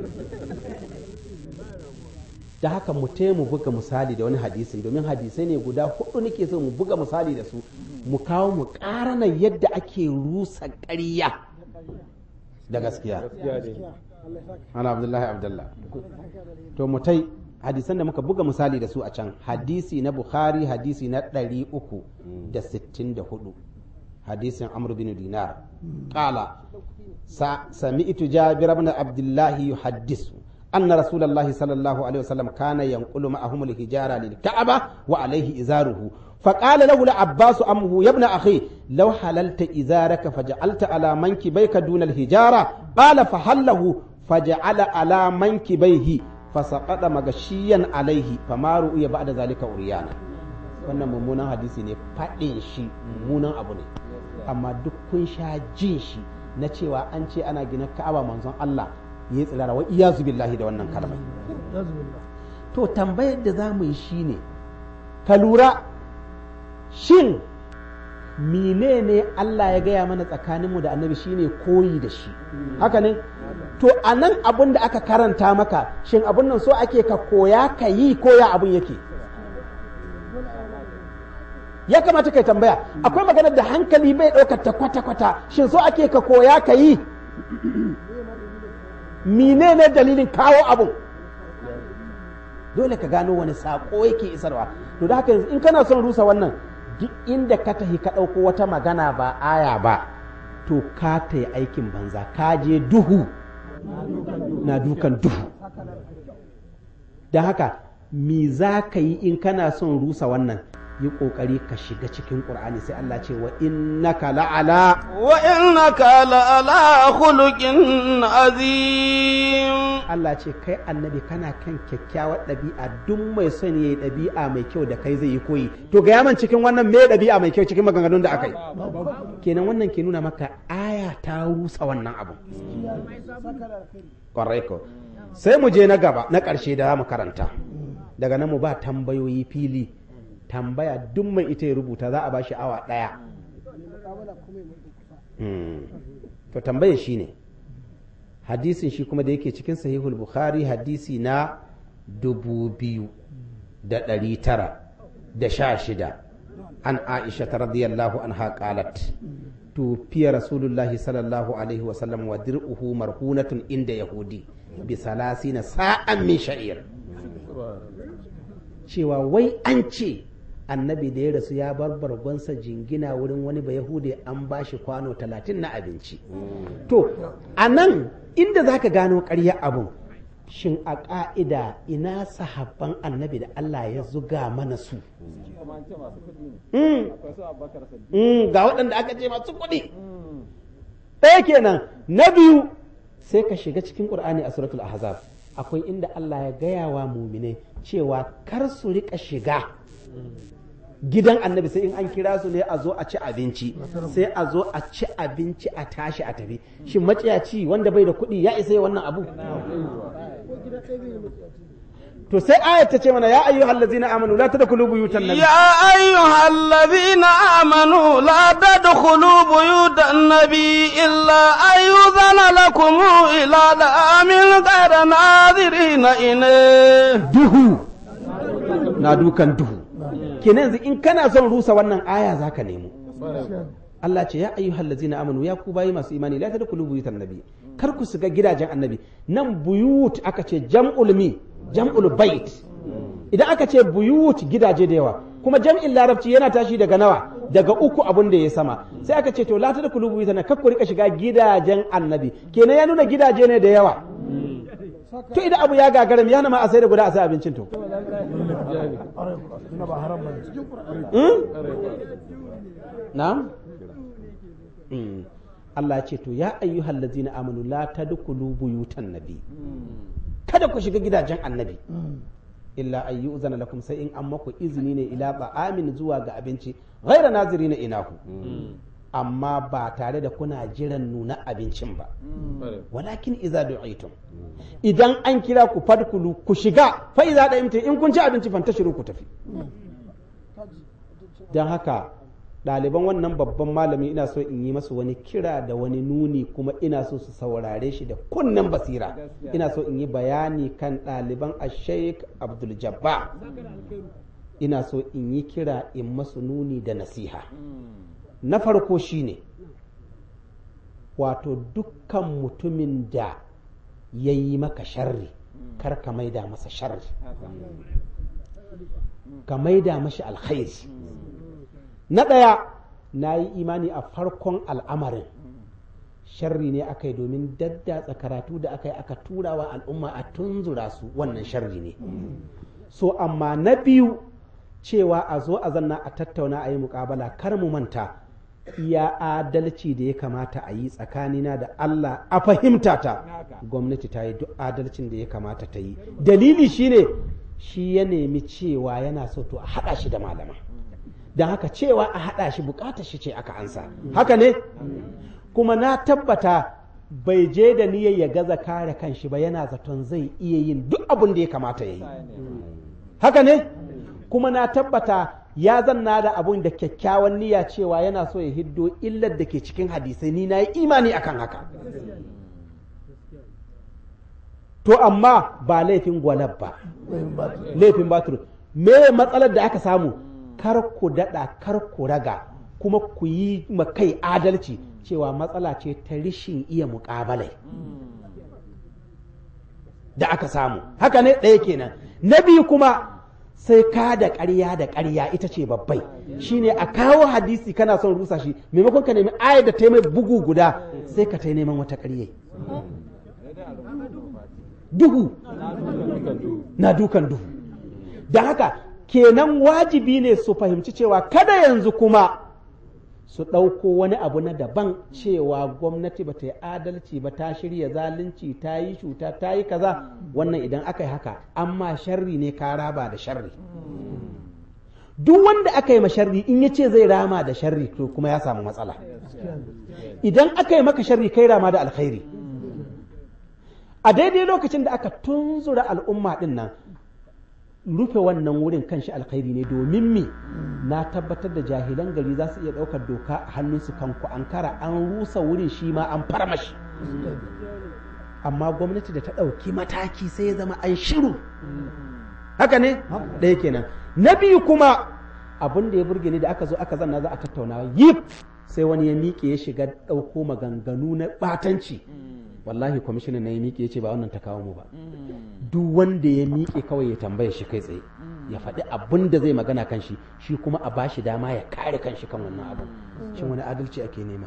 da haka mu mu buga misali da wani hadisi domin hadisai ne guda hudu nake so mu buga misali da su mu kawo mu karana yadda ake rusa ƙarya da gaskiya ana abdullahi abdullah to mutai hadisan da muka buga misali da su a can hadisi na bukhari hadisi na 364 hadisin amr bin dinar qala sami'tu jabir ibn abdullah yuhaddisu أن رسول الله صلى الله عليه وسلم كان ينقل معهم الحجارة للكعبة وعليه إزاره فقال له العباس أمه يا ابن أخي لو حللت إزارك فجعلت على منكبيك دون الحجارة قال فحله فجعل على منكبيه فسقط مغشيا عليه فما رؤي بعد ذلك أريانا wannan mummunan hadisi ne faɗin shi mummunan abu ne amma duk kun sha jin shi na cewa an ce ana gina ka'aba manzon Allah ya yi tsirara wa iyazu billahi da wannan kalmai to tambayar da za mu yi shine ka lura shin menene Allah ya gaya mana tsakaninmu da annabi shine koyi da shi haka ne to a nan abin da aka karanta maka shin abin nan so ake ka koya ka yi koya abin yake ya kamata kai tambaya akwai maganar da hankali bai ɗaukar ta kwata-kwata shin so ake ka koya ka yi menene dalilin kawo abun dole ka gano wani saƙo yake isarwa to da haka in kana son rusa wannan duk inda ka tahi ka ɗauko wata magana ba aya ba to ka ta yi aikin banza ka je duhu na dukan duhu da haka me za ka yi in kana son rusa wannan yi ƙoƙari ka shiga cikin ƙur'ani sai Allah ce wa innaka la'ala wa innaka la'ala khuluqin azim Allah ce kai annabi kana kan kyakkyawar ɗabi'a duk mai son yayi ɗabi'a mai kyau da kai zai yi koyi to ga yaman cikin wannan me ɗabi'a mai kyau cikin maganganun da aka yi kenan wannan ke nuna maka aya ta rusa wannan abu kwarai ko sai mu je na gaba na ƙarshe da mu karanta daga nan mu ba tambayoyi fili tambaya duk mai ita ya rubuta za a ba shi awa ɗaya to tambayar shi ne hadisin shi kuma da yake cikin sahihul bukhari hadisi na dubu biyu da ɗari tara da sha shida an aisha ta radiyallahu anha qalat tufiya rasulullahi sallallahu alaihi wasallam wa dir'uhu marhunatun inda yahudi bi salasina sa'an min sha'ir cewa wai an ce annabi da ya rasu ya bar bargonsa jingina wurin wani ba yahude an ba shi kwano talatin na abinci to a nan inda za ka gano ƙarya abun shin a ƙa'ida ina sahabban annabi da Allah ya zuga mana su ga waɗanda aka ce masu kuɗi ɗaya kenan na biyu sai ka shiga cikin ƙur'ani a suratul ahzab akwai inda Allah ya gaya wa muminai cewa kar su riƙa shiga gidan annabi sai in an kira su ne a zo a ci abinci sai a zo a ci abinci a tashi a tafi shin maciyaci wanda bai da kuɗi ya isa yi wannan abu to sai ayat ta ce mana ya ayyuhal ladzina amanu la tadkhulu buyutan nabi يا أيها الذين آمنوا لا تدخلوا بيوت النبي إلا أن يؤذن لكم إلى دعام غير ناظرين إليه duhu na dukan duhu kenan yanzu in kana son rusa wannan aya zaka nemo Allah ce ya ayyuhal ladzina amanu ya ku bayi masu imani la tadkhulu buyutan nabi kar ku shiga gidajen annabi nan buyut aka ce jam'ul mi jam'ul bait idan aka ce buyut gidaje da yawa kuma jam'in larabci yana tashi daga nawa daga uku abun da ya sama sai aka ce to la tadkhulu buyutan nabi kar ku rika shiga gidajen annabi kenan ya nuna gidaje ne da yawa to idan abu ya gagara me yana ma a sai da guda a sai abincin to na'am Mm. Allah ya ce to ya ayyuhal ladzina amanu la tadkhulu buyutan nabi kada ku shiga gidajen annabi illa an yu'zana lakum sai in an maku izini ne ila ba'amin zuwa ga abinci ghaira nazirina inahu amma ba tare da kuna jiran nuna abincin ba walakin idza du'itum idan an kira ku fadkulu ku shiga fa idza da'imtum in kun ci abinci fantashiru ku tafi dan haka ɗaliban wannan babban malami ina so in yi masu wani kira da wani nuni kuma ina so su saurare shi da kunnen basira ina so in yi bayani kan ɗaliban a sheik abdul jabba ina so in yi kira in masu nuni da nasiha na farko shine wato dukkan mutumin da ya yi maka sharri kar ka maida masa sharri ka maida mashi alkhairi na ɗaya na yi imani a farkon al'amarin sharri ne aka yi domin daddatsa karatu da aka yi aka tura wa al'umma a tunzura su wannan sharri ne so amma na biyu cewa a zo a zanna a tattauna a yi mukabala kar mu manta iya adalci da ya kamata a yi tsakanina da Allah a fahimta ta gwamnati ta yi duk adalcin da ya kamata ta yi dalili shine shi ya nemi cewa yana so to a haɗa shi da malama don haka cewa a haɗa shi bukatar shi ce aka ansa haka ne kuma na tabbata bai je da niyyar ya gaza kare kanshi ba yana zaton zai iya yin duk abin da ya kamata ya yi haka ne kuma na tabbata ya zanna da abun da kyakkyawan niyya cewa yana so ya hiddo illar da ke cikin hadisai ni na yi imani akan haka to amma ba laifin gwalab ba laifin batur me matsalar da aka samu kar ku daɗa kar ku raga kuma ku yi ma kai adalci cewa matsala ce ta rishin iya muƙabalai da aka samu haka ne ɗaya kenan na biyu kuma sai ka da ƙarya da ƙarya ita ce babbai shine a kawo hadisi kana son rusa shi maimakon ka nemi ayar da ta yi mai bugu guda sai ka ta neman wata ƙarya duhu na dukan duhu da haka kenan wajibi ne su fahimci cewa kada yanzu kuma su ɗauko wani abu na daban cewa gwamnati ba ta yi adalci ba ta shirya zalunci ta yi shuta ta yi kaza wannan idan aka yi haka amma sharri ne ka raba da sharri duk wanda aka yi sharri in ya ce zai rama da sharri to kuma ya samu matsala idan aka yi maka sharri kai rama da alkhairi a daidai lokacin da aka tunzura al'umma din nan rufe wannan wurin kanshi alkhairi ne domin me na tabbatar da jahilan gari za su iya ɗaukar doka a hannunsu kanku ankara an rusa wurin shi ma an farmashi amma gwamnati da ta ɗauki mataki sai ya zama an shiru haka ne ɗaya kenan na biyu kuma abin da ya burge ni da aka zo aka zanna za a tattauna yip sai wani ya miƙe ya shiga ɗauko maganganu na ɓatanci wallahi kwamishinan na ya miƙe ya ce ba wannan ta kawo mu ba duk wanda ya miƙe kawai ya tambaye shi kai tsaye ya faɗi abin da zai magana kan shi shi kuma a bashi dama ya kare kan shi kan wannan abin shin wani adalci ake nema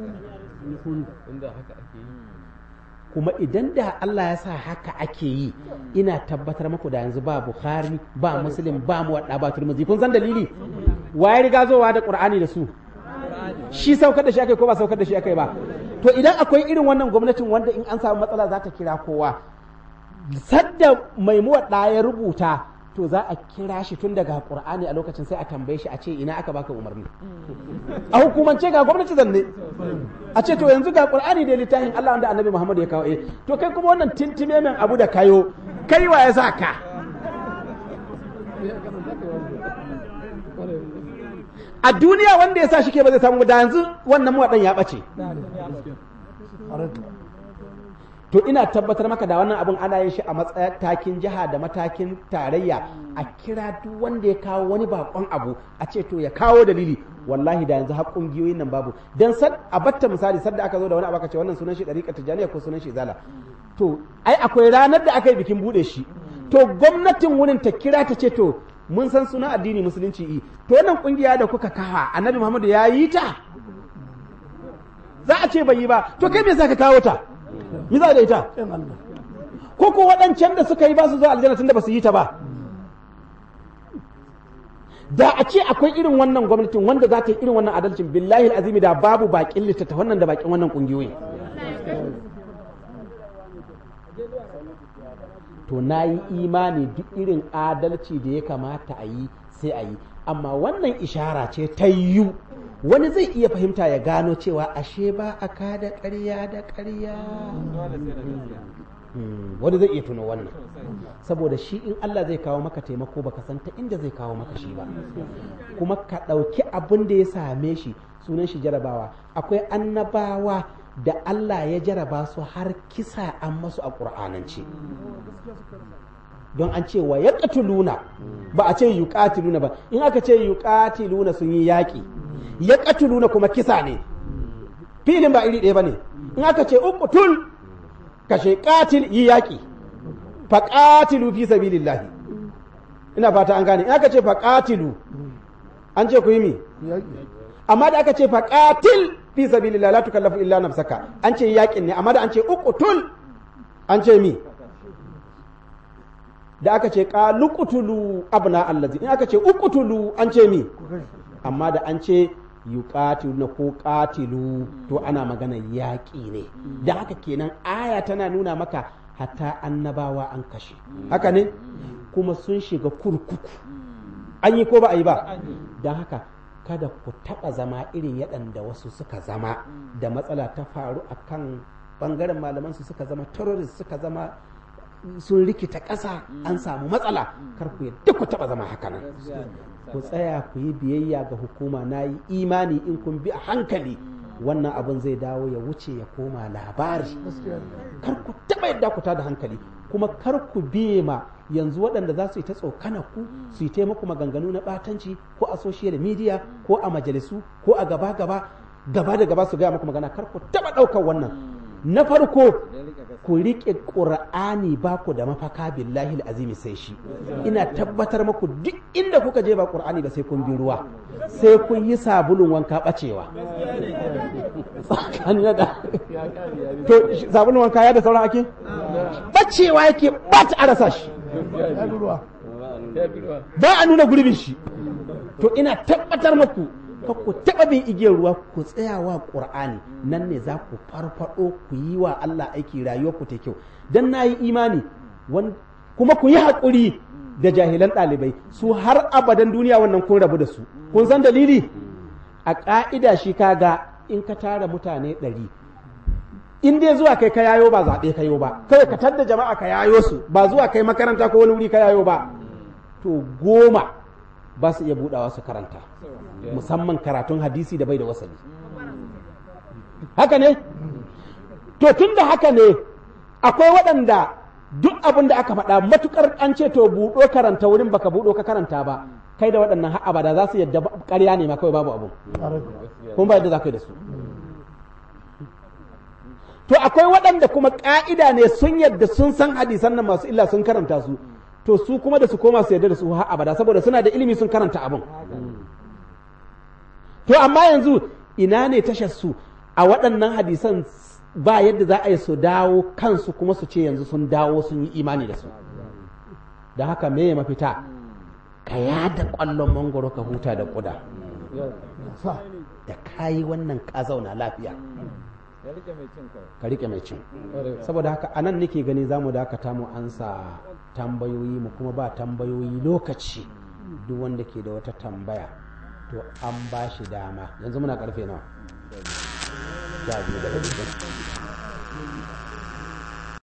kuma idan da Allah ya sa haka ake yi ina tabbatar maku da yanzu ba Bukhari ba Muslim ba mu wadda ba Tirmidhi kun san dalili waye riga zowa da Qur'ani da su shi saukar da shi akai ko ba saukar da shi akai ba to idan akwai irin wannan gwamnatin wanda in an samu matsala za ta kira kowa sadda mai muwaɗa ya rubuta to za a kira shi tun daga qur'ani a lokacin sai a tambaye shi a ce ina aka baka umarni a hukumance ga gwamnati zanne a ce to yanzu ga qur'ani da littafin Allah wanda annabi Muhammad ya kawo eh to kai kuma wannan tintime men abu da kayo kai wa ya sa ka a duniya wanda ya sa shi ke ba zai samu da yanzu wannan wadan ya bace to ina tabbatar maka da wannan abin ana yin shi a matakin jiha da matakin tarayya a kira duk wanda ya kawo wani bakon abu a ce to ya kawo dalili wallahi da yanzu har kungiyoyin nan babu dan sad a batta misali sadda aka zo da wani abu aka ce wannan sunan shi dariƙa tijaniya ko sunan shi zala to ai akwai ranar da aka yi bikin bude shi to gwamnatin wurin ta kira ta ce to mun san sunan addini musulunci i to wannan kungiya da kuka kawa annabi muhammadu ya yi ta za a ce bai yi ba to kai me yasa ka kawo ta mi za da ita ko ko waɗancan da suka yi ba su zuwa aljanna tunda ba su yi ta ba da a ce akwai irin wannan gwamnatin wanda za ta yi irin wannan adalcin billahi azimi da babu bakin littattafan nan da bakin wannan kungiyoyi to na yi imani duk irin adalci da ya kamata a yi sai a yi amma wannan ishara ce ta yiwu wani zai iya fahimta ya gano cewa ashe ba a kada ƙarya da ƙarya wani zai iya tuno wannan saboda shi in Allah zai kawo maka taimako baka san ta inda zai kawo maka shi ba kuma ka ɗauki abin da ya same shi sunan shi jarabawa akwai annabawa da Allah ya jaraba su har kisa an masu a ƙur'anance don an ce wa ya ba a ce yuqatiluna ba in aka ce yuqatiluna sun yi yaƙi ya katuluna kuma kisa ne filin ba iri ɗaya ba ne in aka ce uqtul kashe qatil yi yaƙi fa qatilu fi sabilillahi ina fata an gane in aka ce fa qatilu an ce ku yi mi amma da aka ce fa qatil fi sabilillahi la tukallafu illa nafsaka an ce yaƙin ne amma da an ce uqtul an ce mi da aka ce qaluqtulu abna allazi in aka ce uqtulu an ce mi amma da an ce yuqatilu ko qatilu to ana magana yaƙi ne da haka kenan aya tana nuna maka hatta annabawa an kashe haka ne kuma sun shiga kurkuku an yi ko ba a yi ba don haka kada ku taɓa zama irin yaɗanda wasu suka zama da matsala ta faru a kan ɓangaren malaman su suka zama terrorist suka zama sun rikita ƙasa an samu matsala kar ku yadda ku taɓa zama haka nan ku tsaya ku yi biyayya ga hukuma na yi imani in kun bi a hankali wannan abin zai dawo ya wuce ya koma labari kar ku taɓa yadda ku da hankali kuma kar ku biye ma yanzu waɗanda za su yi ta tsokana ku su yi taimako maganganu na ɓatanci ko a social media ko a majalisu ko a gaba gaba gaba da gaba su gaya muku magana kar ku taɓa ɗaukar wannan na farko ku riƙe ƙur'ani ba ku da mafaka billahi azimi sai shi ina tabbatar maku duk inda kuka je ba ƙur'ani ba sai kun bi ruwa sai kun yi sabulun wanka ɓacewa to sabulun wanka ya da sauran ake ɓacewa yake ba ta arasa shi ba a nuna gurbin shi to ina tabbatar maku ka ku taɓa bin igiyar ruwa ku tsaya wa ƙur'ani nan ne za ku farfaɗo ku yi wa Allah aiki rayuwar ku ta kyau dan na yi imani kuma ku yi haƙuri da jahilan ɗalibai su har abadan duniya wannan kun rabu da su kun san dalili a ƙa'ida shi kaga in ka tara mutane ɗari in dai zuwa kai ka yayo ba zaɓe ka yo ba kawai ka tadda jama'a ka yayo su ba zuwa kai makaranta ko wani wuri ka yayo ba to goma ba su iya buɗawa su karanta musamman karatun hadisi da bai da wasali haka ne to tun da haka ne akwai waɗanda duk abin da aka faɗa matukar an ce to buɗo karanta wurin baka buɗo ka karanta ba kai da waɗannan har abada za su yadda ƙarya ne ma kawai babu abu kuma ba yadda za ka yi da su to akwai waɗanda kuma ƙa'ida ne sun yadda sun san hadisan nan masu illa sun karanta su to su kuma da su koma su yadda da su har abada saboda suna da ilimi sun karanta abin to amma yanzu ina ne tashar su a waɗannan hadisan ba yadda za a yi su dawo kansu kuma su ce yanzu sun dawo sun yi imani da su da haka me ya mafita ka yada ƙwallon mangoro ka huta da ƙuda da kayi wannan ka zauna lafiya ya rike mai cin kawai ka rike mai cin saboda haka anan nake gani za mu dakata mu ansa tambayoyi mu kuma ba tambayoyi lokaci duk wanda ke da wata tambaya to an ba shi dama yanzu muna karfe nawa sha biyu da rabi